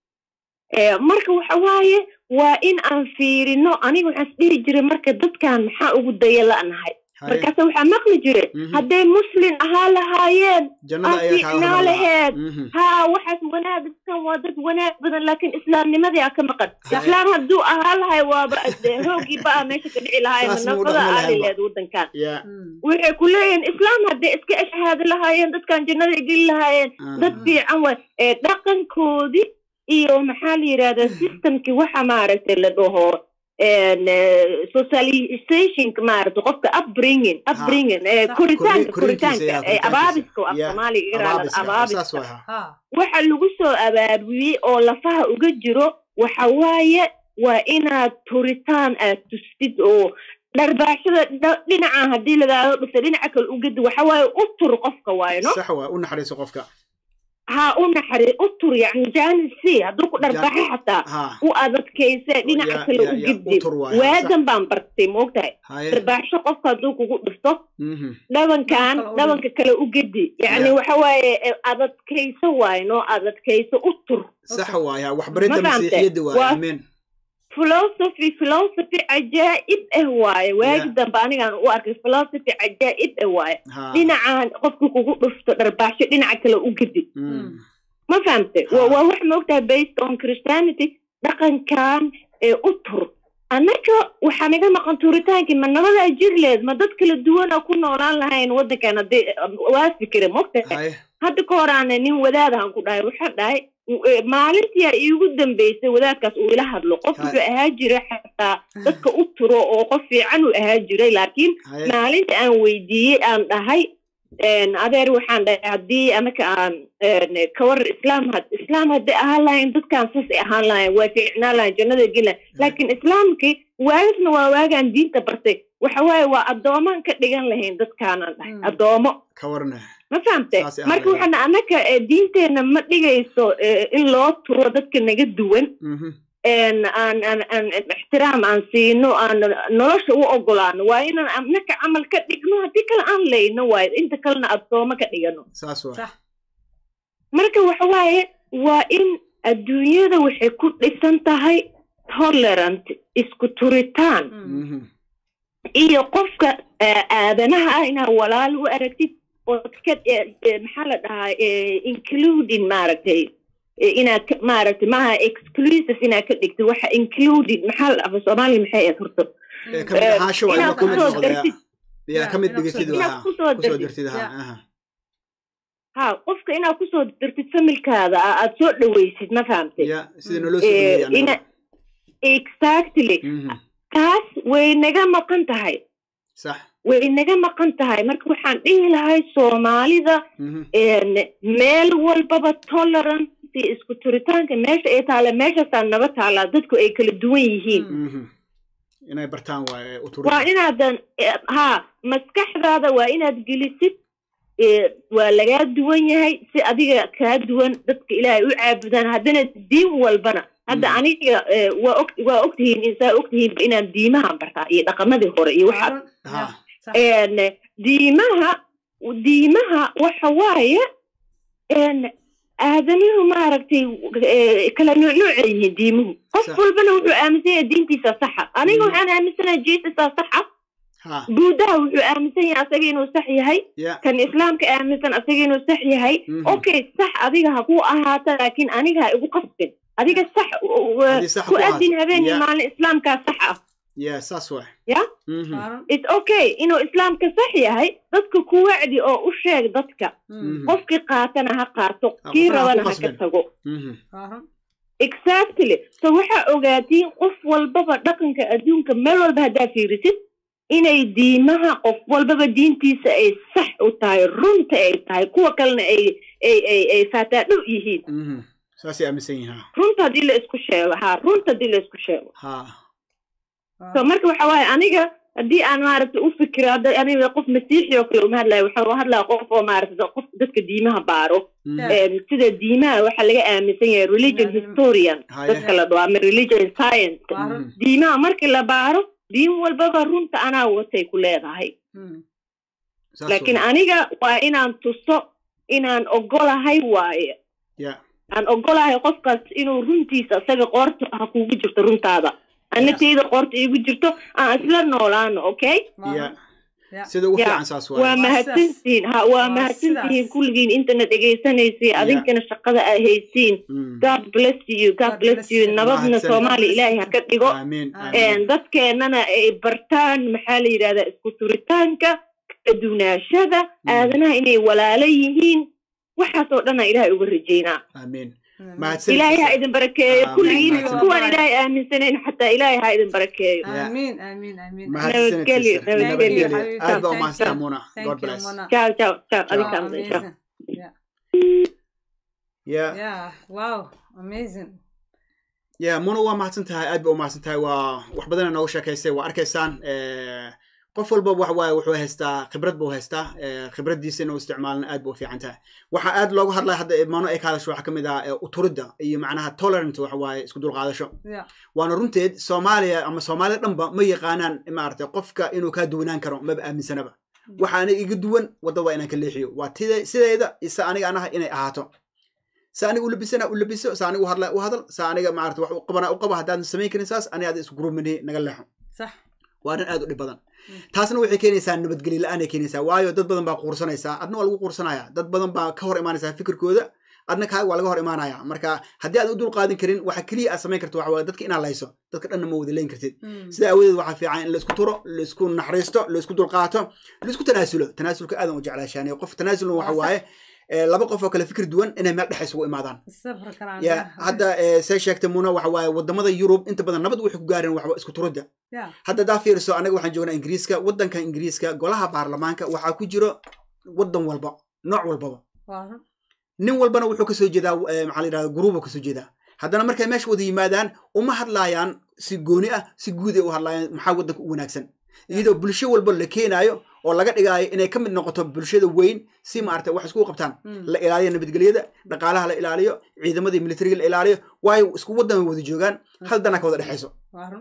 S3: Eh, marka waxa waaye waa in aan fiirino aniga waxaan isdhihi jiray marka dadkan maxaa ugu daya la'nahay
S2: haye
S3: markaase waxaa maqli jire
S2: Mhm.
S3: hadday muslin ahaa lahaayeen
S2: jannada
S3: aan
S2: ayaa kaaga
S3: fiicnaa
S2: hormar
S3: laheed
S2: Mhm.
S3: haa waxaas wanaagsan waa dad wanaag badan laakiin islaamnimadii aa ka maqan
S2: Sax.
S3: islaam hadduu ahaa lahay waaba de- hoogii ba a meesha ka dhici lahaay
S2: Saas ma u
S3: nafada
S2: dhaqmi
S3: aali
S2: lahaynba.
S3: lehed waddankan
S2: ya
S1: Hmm.
S3: waxay ku leeyihiin islaam hadday iska ashhaadi lahaayeen dadkan jannada ay geli lahaayeen dad
S2: Mhm.
S3: fiican waay ee dhaqankoodii iyo maxaa la yidhahdaa systemkii waxa maaragtay la dhaho en, eh, socializationka maaragtay qofka upbringing upbringing ee
S1: Sax.
S3: koritaanka
S2: Kori- korintiisa,
S3: koritaanka
S2: ya,
S3: ee
S2: koritaankiisa.
S3: abaabiska oo af
S2: Ya,
S3: soomaaliga iraada
S2: abaabiska
S3: abaabiska
S2: saas waay ha
S1: ha
S3: waxa lagu soo abaabiyey oo lafaha uga jiro waxa waaye waa inaad turitaan aad tustid oo dharbaaxada dha- dhinacan haddii lagaaga dhufta dhinaca kale ugadi waxa waaye u tur qofka waaye no
S2: sax waa u naxariiso qofka
S3: ha u naxari u tur yani janisi hadduu ku dharbaaxo xataa
S2: ha
S3: u adadkayse dhinaca
S2: Ya-
S3: kale
S2: ya-
S3: u
S2: ya,
S3: gidi
S2: u tur waaye,
S3: waagan baan bartay moogtahay
S2: haye
S3: dharbaaxsho qofka hadduu kugu dhufto
S2: Mhm.
S3: dhabankan
S1: Kale u
S3: dhabanka kale u gedi yani
S2: Ya.
S3: waxa waaye eh, adadkayso waaye no adadkayso u tur
S2: sax waay ha waxbaridda
S3: Ma fahamtay?
S2: masiixiyadda waay
S3: Waa-
S2: amiin
S3: philosophy philosophy cajaa'ib ah waaye waagi
S2: Ya.
S3: dambe anigaan u arkay philosophy cajaa'ib ah waaye
S2: ha
S3: dhinacan qofka kugu dhufto dharbaaxsho dhinaca kale u gedi
S2: Mm.
S3: ma fahamtay
S2: Ha.
S3: waa waa wax moogtahay based on christianity dhaqankan ee u tur annaga waxaa naga maqan tuuritaankii ma nabadaa jirleed ma dad kala duwana ku noolaan lahayn waddankan haddii waa fikira moogtahay
S2: haye
S3: hadda ka horaana nin wadaadahan ku dhahay waxaan dhahay eh, maalintii ay iigu dambeysay wadaadkaas uu ila hadlo qof
S2: Ha.
S3: wuxuu ahaa jiray xataa dadka u turo oo qof fiican uu ahaa jiray laakiin
S2: haye
S3: maalinta aan weydiiyey aan dhahay en, adeer waxaan dhahay haddii anaka aan en, kawar islaam had islaam hadday ahaan lahayn dadkaan saas ay ahaan lahayn waa fiicnaan lahayn jannada geli lahayn laakiin islaamkii waagasna waa waagaan diinta bartay waxa waaye waa addoomaan ka dhigan lahayn dadkaanaan dhahay
S1: Mm.
S3: addoomo
S2: ka warana
S3: ma fahamte
S2: Saas ay
S3: marka
S2: ahayd.
S3: waxaana annaka eh, diinteenna ma dhigayso eh, in loo turo dadka naga duwan
S2: Mhm.
S3: en aan aan aan ixtiraam aan siino aan nolosha u ogolaano waa inaan annaka camal ka dhigno haddii kale aan leyno waayo inta kalena addoomo ka dhigano
S2: saas waay
S1: sax
S3: marka waxa waaye waa in adduunyada waxay ku dhisan tahay tolerant isku turitaan
S2: Mhm.
S3: iyo qofka eh, aadanaha ah inaad walaal u aragtid ood ka eh, eh, maxaa la dhahaa eh, including maaragtay eh, inaad ka- maaragtay maaha exclusive inaad ka dhigtid waxa including maxaa la dhahaa soomaaliya maxay ahayd horta
S2: Ee, ka mid
S3: Eh,
S2: ahaansho waa
S3: inaad
S2: inuu ka mid
S3: kusoo
S2: noqdo yaa.
S3: dartid
S2: yaa
S1: Yeah,
S2: ka mid
S1: inaad
S2: dhigatid
S1: kusoo-
S3: inaad
S2: waa
S3: kusoo
S2: kusoo
S3: dartid
S2: dartid ha
S1: Yeah.
S2: aha
S3: ha qofka inaad kusoo dartid familkaada ah, aad soo dhawaysid ma fahamtay
S2: ya sida naloo
S3: Eh,
S2: soo dhaweeyay
S3: ina
S2: anaga.
S3: exactly
S2: Mhm.
S3: taas way naga maqan tahay
S2: sax
S3: way naga maqan tahay marka waxaan dhihi lahay soomaalida
S2: Mhm.
S3: een, meel walbaba tolerance iyo isku turitaanka meesha ay taala meeshaasaa naba taalaa dadku ay kala duwan yihiin
S2: Mhm. inay bartaan waaye u turi
S3: waa inaadan eh, ha maskaxdaada waa inaad gelisid eh, waa lagaa duwan yahay si adiga kaa duwan dadka ilaahay u caabudaan haddana diin walbana hadda
S2: Mm.
S3: aniga eh, waa og waa ogtihiin insaa ogtihiinba inaan diimaha bartaa iyo dhaqamadii hore iyo waxaas
S2: ha
S3: een diimaha diimaha waxa waaye een aadanuhu maaragtay eh, kala nuucnuuca yihiin diimuhu qof
S2: Sax.
S3: walbana wuxuu aaminsan yahay diintiisa saxa aniga
S2: Mm.
S3: waxaan aaminsanahay jeesusaa saxa
S2: ha
S3: buudaha wuxuu aaminsan yahay asaga inuu sax yahay
S2: ya
S3: kan islaamka aaminsan asaga inuu sax yahay
S2: Mhm.
S3: okay sax adiga ha ku ahaata laakiin aniga ha igu qasbin adiga sax u- u-
S2: Haddii sax
S3: ku
S2: ku ahaato.
S3: adin habeen iyo
S2: Ya.
S3: maalin islaamkaa sax ah
S2: ya saas waay
S3: Ya?
S2: Mhm.
S3: it's okay inuu islaamka sax yahay dadka ku wacdi oo u sheeg dadka
S2: Mhm.
S3: qofkii qaatana ha qaato
S2: Ha,
S3: kii
S2: qofna ha
S3: rabana
S2: ku
S3: ha ka
S2: qasbin.
S3: tago
S2: Mhm.
S3: exactly so waxaa ogaatiin qof walbaba dhaqanka adduunka meel walba haddaa fiirisid inay diimaha qof walbaba diintiisa ay sax u tahay runta ay tahay kuwa kalena ay ay ay ay faataadhow yihiin
S2: Mhm. saasay aaminsan yihiin ha
S3: runta haddii la isku sheego ha runta haddii la isku sheego
S2: ha
S3: so marka waxa waaye aniga haddii aan maaragta u fikiro hadda aniga qof masiixi oo kale uma hadlayo waxaan u hadlaya qof oo maaragta qof dadka diimaha baaro
S2: Mhm.
S1: Yeah.
S3: Een, sida diimaha waxaa laga aaminsan yahay religion
S1: Yeah.
S3: historian
S2: Haya.
S3: dadka la dhaho ama religion science
S2: Mhm.
S3: diimaha markii la baaro diin walbaba runta anaa watay ku leedahay
S2: Saas
S3: laakiin
S2: waay.
S3: aniga waa inaan tuso inaan ogolahay waaye
S2: ya
S3: aan ogolahay qofkaas inuu runtiisa isaga qoorta ha kugu jirto runtaada anatayda qoorta iigu jirto aan isla noolaano okay
S2: ya
S1: Yeah.
S2: sida ugu
S3: Yeah.
S2: fiican saas
S3: waa
S2: waay
S3: mahadsantihiin ha waa
S1: Waa
S3: mahadsantihiin
S1: sidaas.
S3: kulligiin intana dhegaysanaysiin adinkana shaqada aa haysiin
S2: Mhm.
S3: god bless you god
S1: God
S3: bless
S1: bless
S3: you
S1: you.
S3: nabadna
S2: Mahadsan.
S3: soomaaliya ilaahay ha ka dhigo
S2: amiin
S1: Amiin.
S3: Een,
S2: amiin
S3: dadkeennana ay bartaan maxaa la yidhahdaa isku turitaanka kala duwnaashada aadanaha inay walaalo yihiin waxaas oo dhan aan ilaahay uga rajaynaa
S2: amiin mahadsan
S3: ilaahay ha idin barakeeyo
S2: Amiin.
S3: kulligiin
S2: Mahadsan.
S3: kuwaan ilaahay aaminsanayn xataa ilaahay ha idin barakeeyo
S2: Yeah.
S1: Amiin, amiin, amiin.
S2: mahadsanid
S3: Nabadgelyo,
S2: sister.
S3: nabadgelyo.
S2: nabadgelyo aad baa
S1: Thank
S2: umahadsantaa
S1: you.
S2: muna
S1: Thank
S2: god
S1: you,
S2: bless
S1: Mona.
S3: ciao ciao ciao
S2: Ciao.
S3: adinka
S1: Wow,
S3: amdan, ciao
S1: amazing. Yeah.
S2: ya
S1: Yeah, wow, amazing.
S2: ya muna waa mahadsan tahay aad ba u mahadsan tahay waa wax badana nooga sheekaysay waa arkaysaan eh, qof walba waxa waaye wuxuu haystaa khibrad buu haystaa eh, khibraddiisa inuu isticmaalna aad ba u fiican tahay waxaa aad looga hadlaya hadda mano ay ka hadasho waxaa ka mid ah eh, uturidda iyo macnaha tolerant waxa waaye isku dulqaadasho
S1: Yeah.
S2: waana runteed soomaaliya ama soomaalida dhanba ma yaqaanaan maaragtay qofka inuu kaa duwanaan karo maba aaminsanaba waxaana iga duwan wadda waa inaan ka leexiyo waa tida sideeda isa aniga anaha inay ahaato sa aniga u labisana u labiso sa aniga u hadla u hadal sa aniga maarata wax u qabana u qaba haddaadan samayn karin saas aniga aad isku gurumini naga leexo
S1: صح
S2: waa arrin aad u dhib badan taasna waxay keenaysaa nabadgelyo la-aanay keenaysaa waayo dad badan baa quursanaysaa adna waa lagu quursanaya dad badan baa ka hor imaanaysaa fikirkooda adna kaaga waa laga hor imaanaya marka haddii aad u dul qaadin karin waxa keliya aad samayn karto waxa waaye dadka inaad layso dadka dhanna ma wada leyn kartid sida aawadeed waxaa fiican in laisku turo laisku naxariisto laisku dulqaato laisku tanaasulo tanaasulka aadan u jeclaashaanay qof tanaasulna waxa waaye eh, laba qof oo kale fikir duwan inay meel dhex isugu imaadaan
S1: السفر كان
S2: ya
S1: عندنا
S2: hadda eh, say sheegtay muna waxa waaye wadamada yurub inta badan nabad waxay ku gaareen waxba isku turidda
S1: يا
S2: hadda daa fiiriso anaga waxaan joognaa ingiriiska waddanka ingiriiska golaha baarlamaanka waxaa ku jiro waddan walba nooc walbaba
S1: واضح
S2: nin walbana wuxuu kasoo jeedaa eh, maxaa la yidhahda guruubu kasoo jeedaa haddana markay meesha wada yimaadaan uma hadlaayaan si gooni ah si guud ay u hadlaayaan maxaa waddanka u wanaagsan iyadoo bulsho walba la keenaayo oo laga dhigaayo inay ka mid noqoto bulshada weyn si maaragtay wax isku qabtaan la ilaaliyo nabadgelyada dhaqaalaha la ilaaliyo ciidamadii militariga la ilaaliyo waayo isku waddan way wada joogaan hal danaa ka wada dhexayso
S1: واضح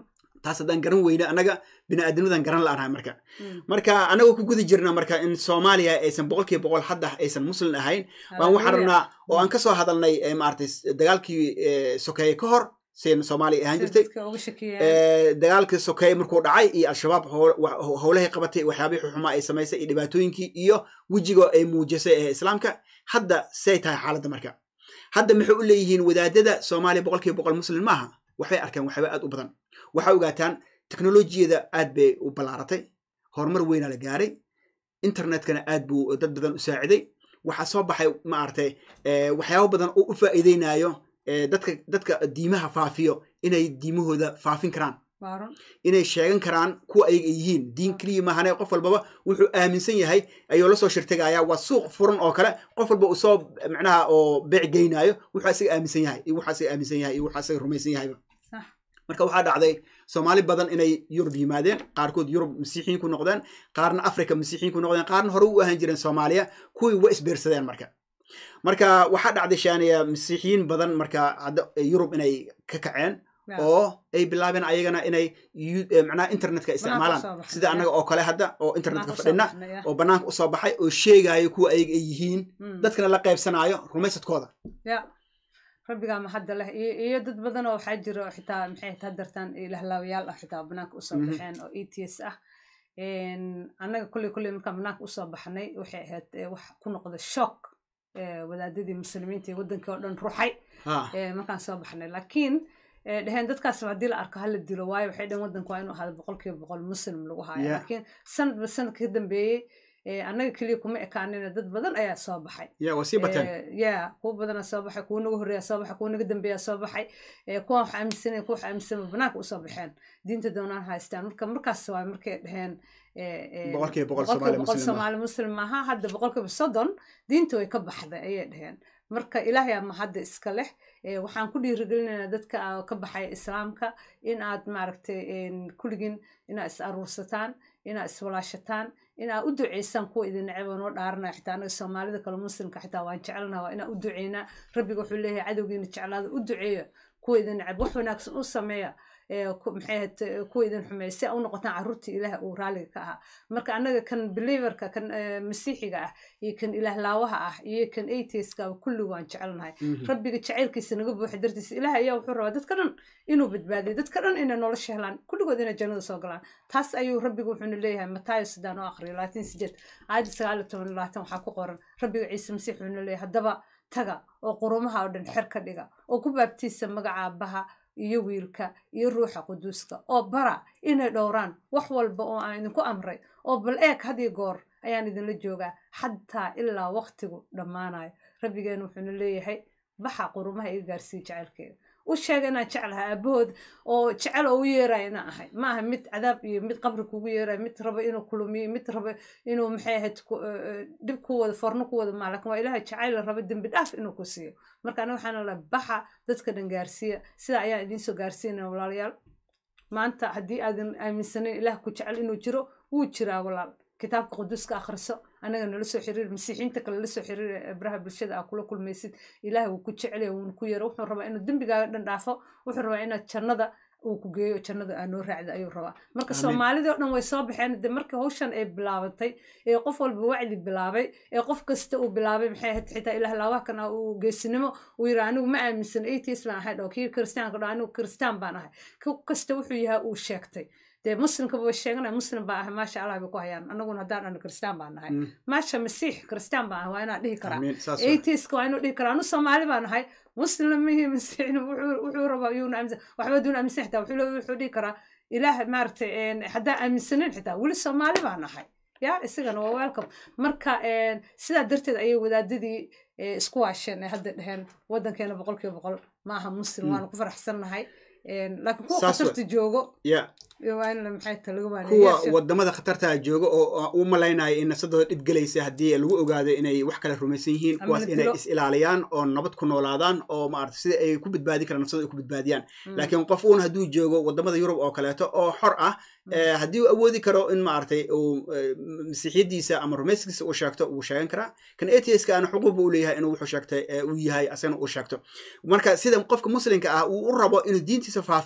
S2: taas haddaan garan weyne annaga bini'aadnimadan garan la'anahay marka
S1: Mm.
S2: marka annagoo ku guda jirna marka in soomaaliya aysan boqolkiiba boqol hadda aysan muslim ahayn waan waxaan
S1: Hallelujah.
S2: rabnaa oo aan kasoo hadalnay eh, maaragtay s- dagaalkii eh, sokeeye ka hor siayna soomaaliya ahaan
S1: Sida
S2: jirtay
S1: dadka uga shakiyaan.
S2: Eh, dagaalkii sokeeye markuu dhacay iyo al-shabaab howl- wa- howlahay qabatay waxyaabihii xumaa ay samaysay iyo dhibaatooyinkii iyo wejigo ay muujisay ee islaamka hadda say tahay xaaladda marka hadda maxay u leeyihiin wadaadada soomaaliya boqolkiiba boqol muslim maaha waxbay arkeen waxyaaba aad u badan waxaa ogaataan teknolojiyada aad bay u ballaaratay horumar weynaa la gaaray internetkana aad buu dad badan u saaciday waxaa soo baxay maaragtay eh, waxyaabo badan oo u faa'iideynayo eh, dadka dadka diimaha faafiyo inay diimahooda faafin karaan
S1: Waa run.
S2: inay sheegan karaan kuwa ayaga ay yihiin diin keliya maahane qof walbaba wuxuu aaminsan yahay ayuu la soo shirtegaya waa suuq furan oo kale qof walba uu soo macnaha oo beec geynaayo wuxuu asaga aaminsan yahay iyo wuxuu asaga aaminsan yahay iyo wuxuu asaga rumaysan yahayba
S1: Sax.
S2: marka waxaa dhacday soomaali badan inay yurub yimaadeen qaarkood yurub masiixiyiin ku noqdeen qaarna africa masiixiyiin ku noqdeen qaarna hore u ahaan jireen soomaaliya kuwii wa isbeersadeen marka marka waxaa dhacday shaaniya masiixiyiin badan marka hadda yurub inay ka kaceen
S1: Yeah.
S2: oo ay bilaabeen ayagana inay yu- eh, macnaha internetka isticmaalaan
S1: usoo baxnay,
S2: sida
S1: yeah.
S2: annaga oo kale hadda oo
S1: Banaanka
S2: internetka
S1: usoo
S2: fadhina
S1: baxnay, yeah.
S2: oo banaanka usoo baxay oo sheegayo kuwa ayaga ay yihiin
S1: Mm.
S2: dadkana la qaybsanaayo rumaysadkooda
S1: ya rabbigaa mahadda leh iyo iyo dad badan oo waxaa jira oo xitaa maxay taa dartaan ilahlaawayaal ah xitaa banaanka usoo
S2: Mhm.
S1: baxeen oo e t s ah Een, annaga kolley kolley markaan banaanka usoo baxnay waxay ahayd eh, wax ku noqda shock eh, wadaadadii muslimiinta ee wadankii oo dhan ruxay
S2: ha
S1: eh, markaan soo baxnay laakiin eh, dheheen dadkaas haddii la arko hala dilo waayo waxay dhaheen wadanku waa inuu ahaado boqolkiiba boqol muslim lagu haayo
S2: Yeah.
S1: laakiin sanadba sanadka ka dambeeyey eh, annaga keliya kuma ekaanina dad badan ayaa soo baxay
S2: ya waa sii bateen
S1: Eh, ya kuwa badana soo baxay kuwa naga horreeya soo baxay kuwa naga dambeeya soo baxay eh, kuwa wax aaminsanaya kuwa wax aaminsanaya banaanka usoo baxeen diinta doonaan haystaan marka markaas waa markay dhaheen eh, eh,
S2: Boqolkiiba boqol
S1: boqolkiiba
S2: Soomaali
S1: boqol
S2: muslim ah.
S1: soomaali muslim maaha hadda boqolkiiba soddon diinta way ka baxday ayay dhaheen marka ilaahay ama hadda iska leh Eh, waxaan ku dhiirigelinaynaa dadka ah ka baxaya islaamka in aad maaragtay een, kulligiin inaad is aruursataan inaad iswalaashataan inaad u duceysaan kuwa idin neceb oo noo dhaaranaya xitaa anaga soomaalida kale muslimka xitaa waan jecelnaha waa inaan u duceynaa rabbiga wuxuu leeyahay cadowgiina jeclaada u duceeya kuwa idin neceb wax wanaagsan u sameeya ee, ku- maxay ahayd eh, kuwa idin xumeeya si aa u noqotaan carruurtii ilaah uu raaliga ka ahaa marka annaga kan believerka kan eh, masiixiga ah iyo kan ilaahlaawaha ah iyo kan atheistka kulli waan jecelnahay
S2: Mhm.
S1: rabbiga jacaylkiisa naga buuxa dartiisa ilaah ayaa wuxuu rabaa dadka dhan inuu badbaadiyo dadka dhan inay nolosha helaan kulligood inay jannada soo galaan taas ayuu rabbiga wuxuuna leeyahay mataayo sidaan u aqriyo labaatan sideed aayadda sagaal iyo toban iyo labaatan waxaa ku qoran rabbiga ciise masiix wuxuuna leeyahay haddaba taga oo qurumaha oo dhan xer ka dhiga oo ku baabtiisa magaca aabbaha iyo wiilka iyo ruuxa quduuska oo bara inay dhowraan wax walba oo aan idinku amray oo bal eeg had iyo goor ayaan idinla joogaa xataa ilaa waqtigu dhammaanayo rabbigeena wuxuuna leeyahay baxa qurumaha iga gaarsiiya jecelkeeda u sheega inaan jeclahay aabahood oo jecel oo u yeeraya inaan ahay ma aha mid cadaab iyo mid qabri kugu yeeraya mid raba inuu kulumiyo mid raba inuu maxay ahayd ku- eh, eh, dhib ku wada forno ku wada maa laakin waa ilaahay jacayl la raba dembi dhaaf inuu ku siiyo marka aniga waxaana la baxa dadka dhan gaarsiiya sida ayaan idiin soo gaarsiinaya walaalayaal maanta haddii aadan aaminsanayn ilaah ku jecel inuu jiro wuu jiraa walaal kitaabka quduuska akhriso anaga nala soo xiriir masiixiinta kale la soo xiriir ee baraha bulshada aa kula kulmaysid ilaah wuu ku jecel yahay wuuna ku yaro wuxuu rabaa inuu dembigaaga dhan dhaafo wuxuu rabaa inaad jannada uu ku geeyo jannada aa noo raacda ayuu rabaa marka
S2: Amiin.
S1: soomaalidii oo dhan way soo baxeen de markii hawshan ay bilaabatay ee qof walba wacdi bilaabay ee qof kasta uu bilaabay maxay ahayd xitaa ilaah laawaha kan uu geesinimo uu yidhi anigu ma aaminsan atheist baan ahay dhoo kii kiristaanka dhoo anigu kiristaan baan ahay ku kasta wuxuu yahay uu sheegtay dee muslimkaba way sheeganaya muslim baa ahay maasha allah bay ku hayaan anaguna haddaan dhano kiristaan baan nahay
S2: Mm.
S1: maasha masiix kiristaan baan ahay waa inaan dhihi karaa
S2: Amiin. Saas waa.
S1: atheiska waa inuu dhihi karaa anu soomaali baan ahay muslimihii masiixna wuxuu wuxuu rabaa yuuna aaminsan waxba duuna aaminsan xitaa wuxuu le- wuxuu dhihi karaa ilaah maaragtay een, haddaan aaminsanayn xitaa weli soomaali baan ahay ya isagana waa welcome marka een, sidaa darteed ayay wadaadadii eh, isku waasheen ee hadda dheheen wadankeena boqolkiiba boqol ma aha muslim
S2: Mm.
S1: waana ku faraxsannahay Een, laakiin kuwa
S2: Saas wa-
S1: khatarta joogo
S2: ya
S1: waa in la maxay ta laga
S2: kuwa
S1: waaneeyo
S2: wadamada khatarta jooga oo u malaynaya in nafsadooda dhib gelaysa haddii lagu ogaado inay wax kale rumaysan yihiin
S1: Ama
S2: kuwaas
S1: la
S2: inay
S1: dilo.
S2: is ilaaliyaan oo nabad ku noolaadaan oo maarata sida ay ku badbaadi karaan nafsadooda ay ku badbaadiyaan
S1: Mm.
S2: laakiin qof uun hadduu joogo wadamada yurub oo kaleeto oo xor ah
S1: Mm.
S2: eh, haddii uu awoodi karo in maaragtay uu eh, masiixiyadiisa ama rumayskiisa uu sheegto wuu sheegan karaa kan atheistka ana xuquuq buu leeyahay inuu wuxuu sheegtay eh, uu yahay asagana uu sheegto marka sida qofka muslimka ah uu u rabo inuu diintiisa faafiyo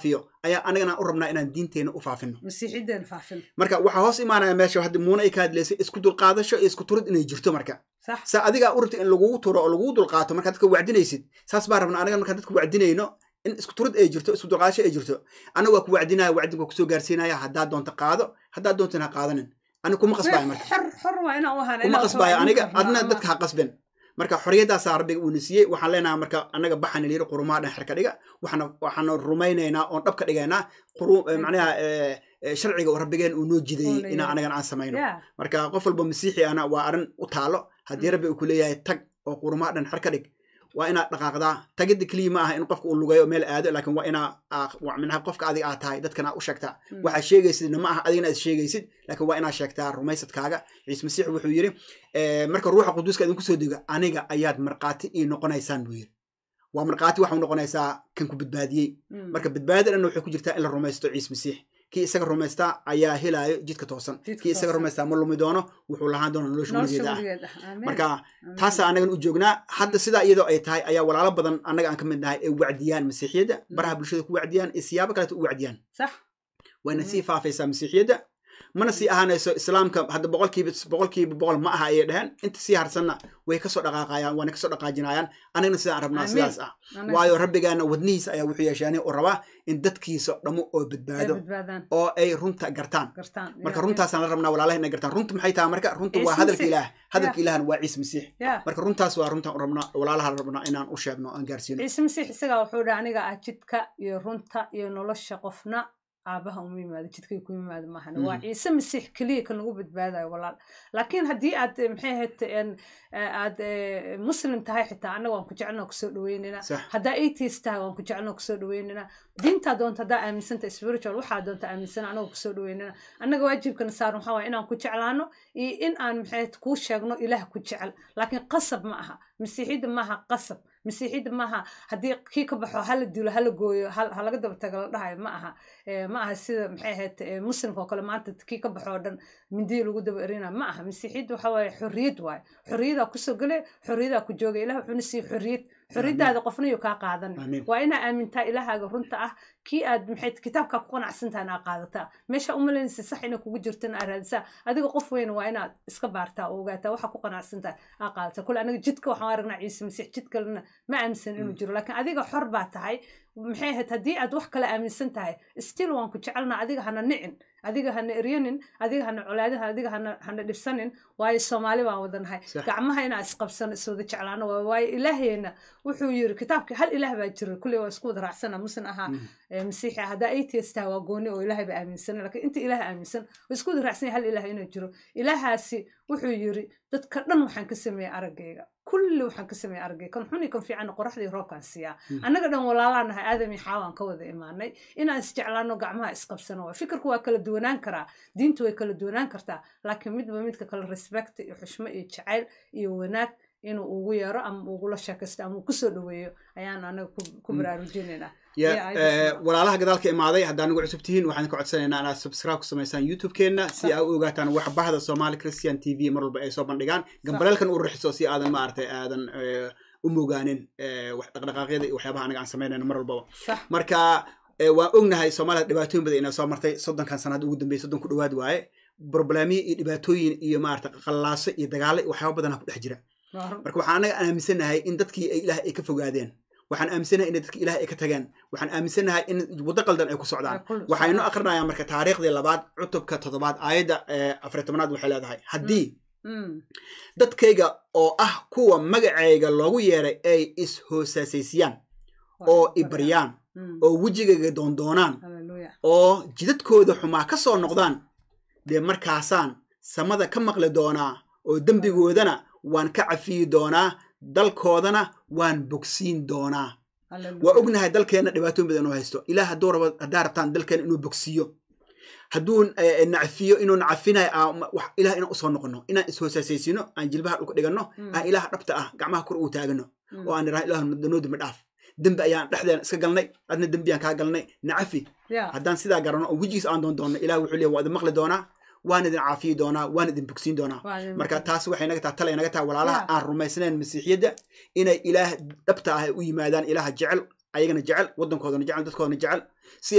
S2: ayaa anagana u rabnaa inaan diinteena u faafino
S1: masiixiddeen faafin
S2: marka waxaa hoos imaanaya meesha hadda muuna ay ka hadlaysay isku dulqaadasho iyo isku turid inay jirto marka
S1: sax
S2: saa adigaa u rabta in lagugu turo oo lagugu dulqaato markaa dadka wacdinaysid saas baa rabna anaga markaa dadka wacdinayno in isku turid ay jirto isku dulqaadasho ay jirto anaga waa ku wacdinaya wacdinka waa kusoo gaarsiinaya haddaad doonto qaado haddaad doontin ha qaadanin aniga kuma qasbaayo marka
S1: xor xor waa inaan u ahaan
S2: kuma qasbaayo aniga adna dadka ha qasben marka xorriyadaasaa rabbiga uuna siiyey waxaan leenahay marka anaga baxan yiri qurumaha dhan xerka dhiga waxaana waxaana rumaynaynaa oon dhab ka dhigaynaa quru macnaha eh, eh, sharciga oo rabbigeen uu noo jidayey
S1: Oo
S2: inaan
S1: leeyahay.
S2: anagan aan samayno
S1: ya
S2: marka qof walba masiixi ana waa arrin u taalo haddii rabbi uu ku leeyahay tag oo qurumaha dhan xer ka dhig waa inaad dhaqaaqdaa tagidda keliya ma aha in qofka uu lugeeyo meel aado laakiin waa inaa aa- waa minaha qofka adiga aad tahay dadkana u sheegtaa
S1: Mm.
S2: waxaad sheegaysidna ma aha adigana aad sheegaysid laakiin waa inaad sheegtaa rumaysadkaaga ciise masiix wuxuu yidhi eh, marka ruuxa quduuska idinku soo dego aniga ayaad markhaati ii noqonaysaan buu yidhi waa markhaati waxau noqonaysaa kan ku badbaadiyey
S1: Mm.
S2: marka badbaada dhanna waxay ku jirtaa in la rumaysto ciise masiix kii isaga rumaystaa ayaa helaayo jidka toosan
S1: Jidka
S2: kii isaga
S1: toosan.
S2: rumaystaa ma lumi doono wuxuu lahaan doona nolosha
S1: nolosha
S2: weligeeda ah
S1: weligeed ah Amiin.
S2: marka
S1: Amiin.
S2: taasaa anagan u joognaa hadda sidaa iyadoo ay tahay ayaa walaalo badan annaga aan ka mid nahay ay wacdiyaan masiixiyadda baraha bulshada ku wacdiyaan iyo siyaabo kaleeta u wacdiyaan
S1: sax
S2: wayna sii faafaysaa masiixiyadda mana sii ahaanayso islaamka hadda boqolkiiba boqolkiiba boqol ma aha ayay dheheen inta sii harsanna way kasoo dhaqaaqayaan waana kasoo dhaqaajinayaan anagana sidaan rabnaa
S1: Amiin.
S2: sidaas ah
S1: Anaga
S2: waayo rabbigaana wadnihiisa ayaa wuxuu yeeshaanay oo rabaa in dadkiisa dhamo oo
S1: ay
S2: badbaado
S1: badbaadaan
S2: oo ay runta gartaan
S1: gartaan
S2: marka
S1: Ya,
S2: runtaasaan la rabnaa walaalaha inay gartaan runta maxay tahay marka runta waa
S1: Ciise
S2: hadalka
S1: Masiix.
S2: ilaah hadalka
S1: Ya.
S2: ilaahna waa ciise masiix
S1: ya
S2: marka runtaas waa runtaan u rabnaa walaalaha la rabnaa inaan u sheegno aan gaarsiino
S1: ciise masiix isagaa wuxuu dhaha aniga ah jidka iyo runta iyo nolosha qofna aabaha uma yimaado jidkay ku yimaado maahan waa
S2: Mhm.
S1: ciise masiix keliya kan ugu badbaadayo walaal laakiin haddii aad eh, maxay ahayd en, eh, aad eh, muslim tahay xitaa annaga waan ku jecelnaa kusoo dhaweynayna
S2: sax
S1: haddaa atheist tahay waan ku jecelnaa kusoo dhaweynayna diintaa doonta haddaa aaminsanta spiritual waxaa doonta aaminsana annaga kusoo dhaweynayna annaga waajibkana saaran waxaa waaya inaan ku jeclaano iyo in aan maxay ahayd kuu sheegno ilaah ku jecel laakiin qasab ma aha masiixiyadda maaha qasab masiixiyadda maaha haddii kii ka baxo hala dilo hala gooyo hal- ha laga daba tago la dhahayo ma aha Eh, ma aha sida maxay ahayd eh, muslimka oo kale maanta kii ka baxo oo dhan mindiyi lagu daba erina ma aha masiixiyadda waxa waaye xorriyad waaye xorriyadaa kusoo gele xorriyadaa ku jooga ilah wuxuuna siiye xorriyad xorriyadaada qofna yuu kaa qaadan
S2: Amiin.
S1: waa inaa aamintaa ilahaaga runta ah kii aad maxay kitaabkaa ku qanacsantaha inaa qaadataa meesha umalaynaysa sax inay kugu jirto inaa raadisaa adiga qof weyn waa inaad iska baartaa oo ogaataa waxa ku qanacsantaha aa qaadataa kule aniga jidka waxaan aragnaa ciise masiix jid kalena ma aaminsan inuu jiro laakiin adiga xor baa tahay maxay ahayd haddii aad wax kale aaminsan tahay still waan ku jecelnaa adiga hana nicin adiga hana eryanin adiga hana colaadin adiga hana hana dhibsanin waayo soomaali baan wadanahay
S2: Sax.
S1: gacmaha inaa isqabsano iswada jeclaano waa waayo ilaahayna wuxuu yiri kitaabka hal ilaah baa jira kulley waa isku wada raacsana musin ahaa
S2: Mhm.
S1: ee masiixi ah haddaa atheist tahay waa gooni oo ilaahay ba aaminsan laakiin inta ilaah aaminsan waa isku wada raacsan yahay hal ilaah inuu jiro ilaahaasi wuxuu yiri dadka dhan waxaan ka sameeyey araggayga kulli waxaan ka sameeyey araggayga kan xun iyo kan fiican qoraxdii roobkaan siiyaa
S2: Mhm.
S1: annaga dhan walaalaan nahay aadam iyo xaawaan ka wada imaanay inaan isjeclaano gacmaha isqabsano waa fikirku waa kala duwanaan karaa diintu way kala duwanaan kartaa laakiin midba midka kale respect iyo xushmo iyo jacayl iyo wanaag inuu ugu yeero ama ugula sheekaysto ama uu kusoo dhaweeyo ayaan anaga ku- ku
S2: Mm.
S1: baraarujinaynaa
S2: ya
S1: Yeah, I
S2: eh,
S1: just-
S2: walaalaha gadaalka imaaday haddaa nagu cusub tihiin waxaan ka codsanaynaa inaad subscribe ku samaysaan youtube-keenna si aa u ogaataan wax bahda somali christian t v mar walba ay soo bandhigaan gambaleelkan u rixiso si aadan maaragtay aadan eh, u mogaanin eh, wax dhaqdhaqaaqyada iyo waxyaabaha anaga aan samaynayno mar walbaba
S1: sax
S2: marka eh, waan ognahay soomaalida dhibaatooyin badan inay soo martay soddonkan sanad ugu dambeeyay soddon ku dhowaad waaye problemiyo iyo dhibaatooyin iyo maarata qallaaso iyo dagaalo iyo waxyaaba badanaa ku dhex jira
S1: waa run.
S2: marka waxaan anaga aaminsanahay in dadkii ay ilaah ay ka fogaadeen waxaan aaminsanahay in dadkii ilaah ay ka tageen waxaan aaminsanahay in waddo qaldan ay ku socdaan
S1: Ay ku-
S2: waxaynu akrinayaan marka taariikhdii labaad cutubka toddobaad aayadda eh, afar iyo tobnaad waxay leedahay haddii
S1: Mm.
S2: dadkayga oo ah kuwa magacayga loogu yeeray ay is-hoosaasaysiiyaan
S1: Waa
S2: oo
S1: run.
S2: ibaryaan
S1: Mm.
S2: oo wejigayga doondoonaan
S1: Hallelujah.
S2: oo jidadkooda xumaa ka soo noqdaan dee markaasaan samada ka maqli doonaa oo dembigoodana waan ka cafiyi doonaa dalkoodana waan bogsiin doonaa
S1: Hallelujah.
S2: waa ognahay dalkeenna dhibaatooyin badan inuu haysto ilaah hadduu rabo haddaa rabtaan dalkeena inuu bogsiiyo hadduu eh, nacfiyo inuu nacafinayo aan ma- wax- ilaah inaan usoo noqono inaan is-hoosaasaysiino aan jilbaha dhulka dhiganno
S1: Mm.
S2: aan ilaah dhabta ah gacmaha kor ugu taagano
S1: Mm.
S2: oo aan idhaha ilaah danoo dembi dhaaf dembi ayaan dhexdeena iska galnay adna dembiyaan kaa galnay nacafi
S1: Yeah.
S2: haddaan sidaa garanno oo wejigiis aan doon doonno ilaah wuxuu leeyahay waa idin maqli doonaa waan idin caafiyi doonaa waan idin bogsiin doonaa
S1: Waa idin
S2: marka
S1: maqli.
S2: taas waxay naga tahay talay naga tahay walaalaha
S1: Yeah.
S2: aan rumaysnayn masiixiyadda inay ilaah dhabta ah ay u yimaadaan ilaaha jecel ayagana jecel waddankoodana jecel dadkoodana jecel si ay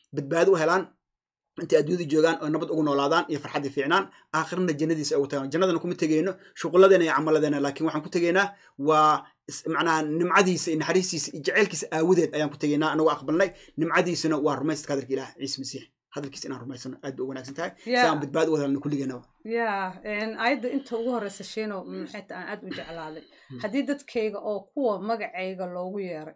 S2: badbaado u helaan intay adduunyada joogaan oo nabad ugu noolaadaan iyo farxaddii fiicnaan aakhirna jannadiisa ay ugu tagaan jannadana kuma tegeyno shuquladeena iyo camaladeena laakiin waxaan ku tegeynaa waa is- macnaha nimcadiisa iyo naxariistiisa iyo jaceylkiisa aawadeed ayaan ku tegeynaa anagoo aqbalnay nimcadiisuna waa rumaysadka hadalka ilaah ciise masiix hadalkiisa inaan rumaysano aad bay u wanaagsan tahay si
S1: Yeah.
S2: aan badbaado u wadalno kulligeenaba
S1: ya ayadda inta ugu horeysa shiino maxay ta aan aad u jeclaaday
S2: Mm.
S1: haddii dadkayga oo kuwa magacayga loogu yeeray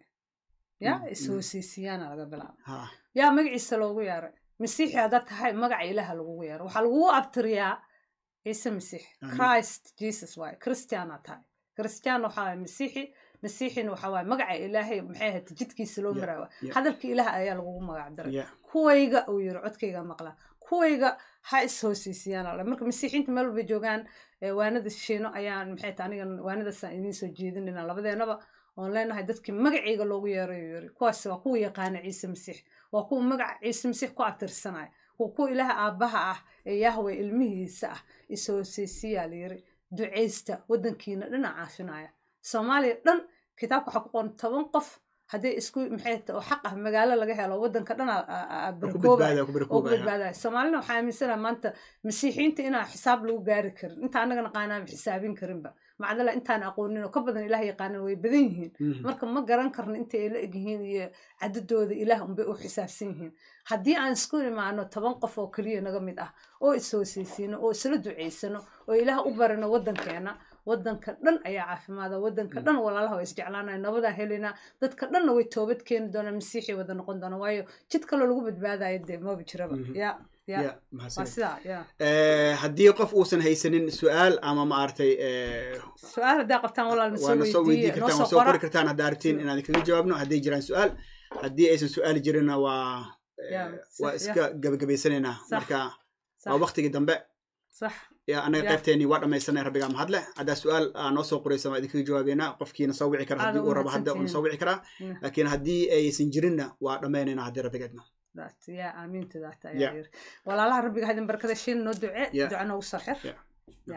S1: ya
S2: Mm, mm.
S1: is-hoosiisiyaana laga bilaaba
S2: ha
S1: yaa magaciisa loogu yeeray masiixi haddaad tahay magaca ilaha lagugu yeeray waxaa lagugu abtiriyaa ciise masiix
S2: Amiin.
S1: christ jesus waaye christiana tahay christian waxaa waaye masiixi masiixina waxaa waaye magaca ilaahay maxay ahayd jidkiisa loo
S2: Yeah,
S1: maraawa
S2: yeah.
S1: hadalka ilaah ayaa lagugu magac diray
S2: ya
S1: kuwayga uu yiri codkayga maqlaa kuwayga ha is-hoosiisiyaan alle marka masiixiinta meel walba joogaan ee waanada shiino ayaan maxay tahay aniga waanadaasaan idiin soo jeedinayna labadeenaba oon leenahay dadkii magacayga loogu yeeray uu yiri kuwaas waa kuwa yaqaana ciise masiix waa kuwa magaca ciise masiix ku abtirsanaya waa kuwa ilaaha aabbaha ah ee yahwe ilmihiisa ah is-hoosiisiyaa la yiri ducaysta waddankiina dhinac caafinaya soomaaliya dhan kitaabka waxaa ku qoran toban qof haddii isku maxay tahay oo xaq ah magaalo laga helo waddanka dhan aa- aa- aa
S2: ku
S1: barkoobaya
S2: badbaada ku
S1: oo ku
S2: barkoobaya
S1: badbaadaya soomaalina waxaa aaminsanaha maanta masiixiyiinta inaan xisaab lagu gaari karin inta annaga naqaanaan xisaabin karinba macdala intaan aqoonin oo ka badan ilaah yaqaanan way badan yihiin
S2: Mhm.
S1: marka ma garan karno inta ay la egyihiin iyo cadadooda ilaah unbay u xisaabsan yihiin haddii aan isku imaano toban qof oo keliya naga mid ah oo is-hoosaysiino oo isla ducaysano oo ilaah u barino waddankeena waddanka dhan ayaa caafimaada waddanka dhan walaalaha waa isjeclaanaya nabadaa helinaa dadka dhanna way toobad keeni doonaa masiixi wada noqon doona waayo jid kaloo lagu badbaadayo dee maba jiraba
S2: Mhm.
S1: ya ya
S2: ya
S1: waa
S2: mahadsanid
S1: sidaa ya
S2: Eh, haddii qof uusan haysanin su-aal ama maaragtay eh,
S1: su-aal haddaa qabtaan walaal
S2: waa
S1: nasoo
S2: na soo weydii
S1: weydiiye noo
S2: kartaan
S1: soo
S2: waa soo
S1: qora
S2: qori kartaan haddaa aragtiin inaan kaga jawaabno hadday jiraan su-aal haddii aysan su-aal jirinna waa eh,
S1: Ya,
S2: waa
S1: sax,
S2: iska gabagabaysanaynaa
S1: Sax.
S2: marka waa
S1: sax
S2: waktigii dambe
S1: sax
S2: ya anaga
S1: Ya.
S2: qaybteenii waa dhammaysanay rabbigaa mahadle haddaa su-aal aa noo soo qoraysa waa idinkaga jawaabeynaa qofkiina soo wici kara
S1: Aad
S2: haddii
S1: u
S2: uu rabo hadda uuna soo wici karaa
S1: Mm.
S2: laakiin haddii aysan jirinna waa dhammaynaynaa haddii rabbigeedna
S1: daat ya aamiinta daata
S2: Ya.
S1: ayaa yiri walaalaha rabbiga hadin barkada shiin noo duce
S2: Ya.
S1: duca noogu soo xir
S2: Ya.
S1: ya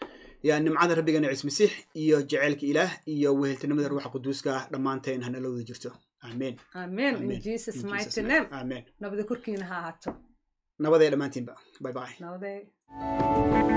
S2: ya nimcada rabbigeena ciis masiix iyo jaceylka ilaah iyo weheltinimada ruuxa quduuska ah dhammaanteen hanala wada jirto amen
S1: amen in
S2: Amen.
S1: jesus
S2: In
S1: mighty
S2: Jesus'
S1: name
S2: amen
S1: nabada korkiina ha ahaato
S2: nabadee dhammaantiinba bye bye
S1: nabadee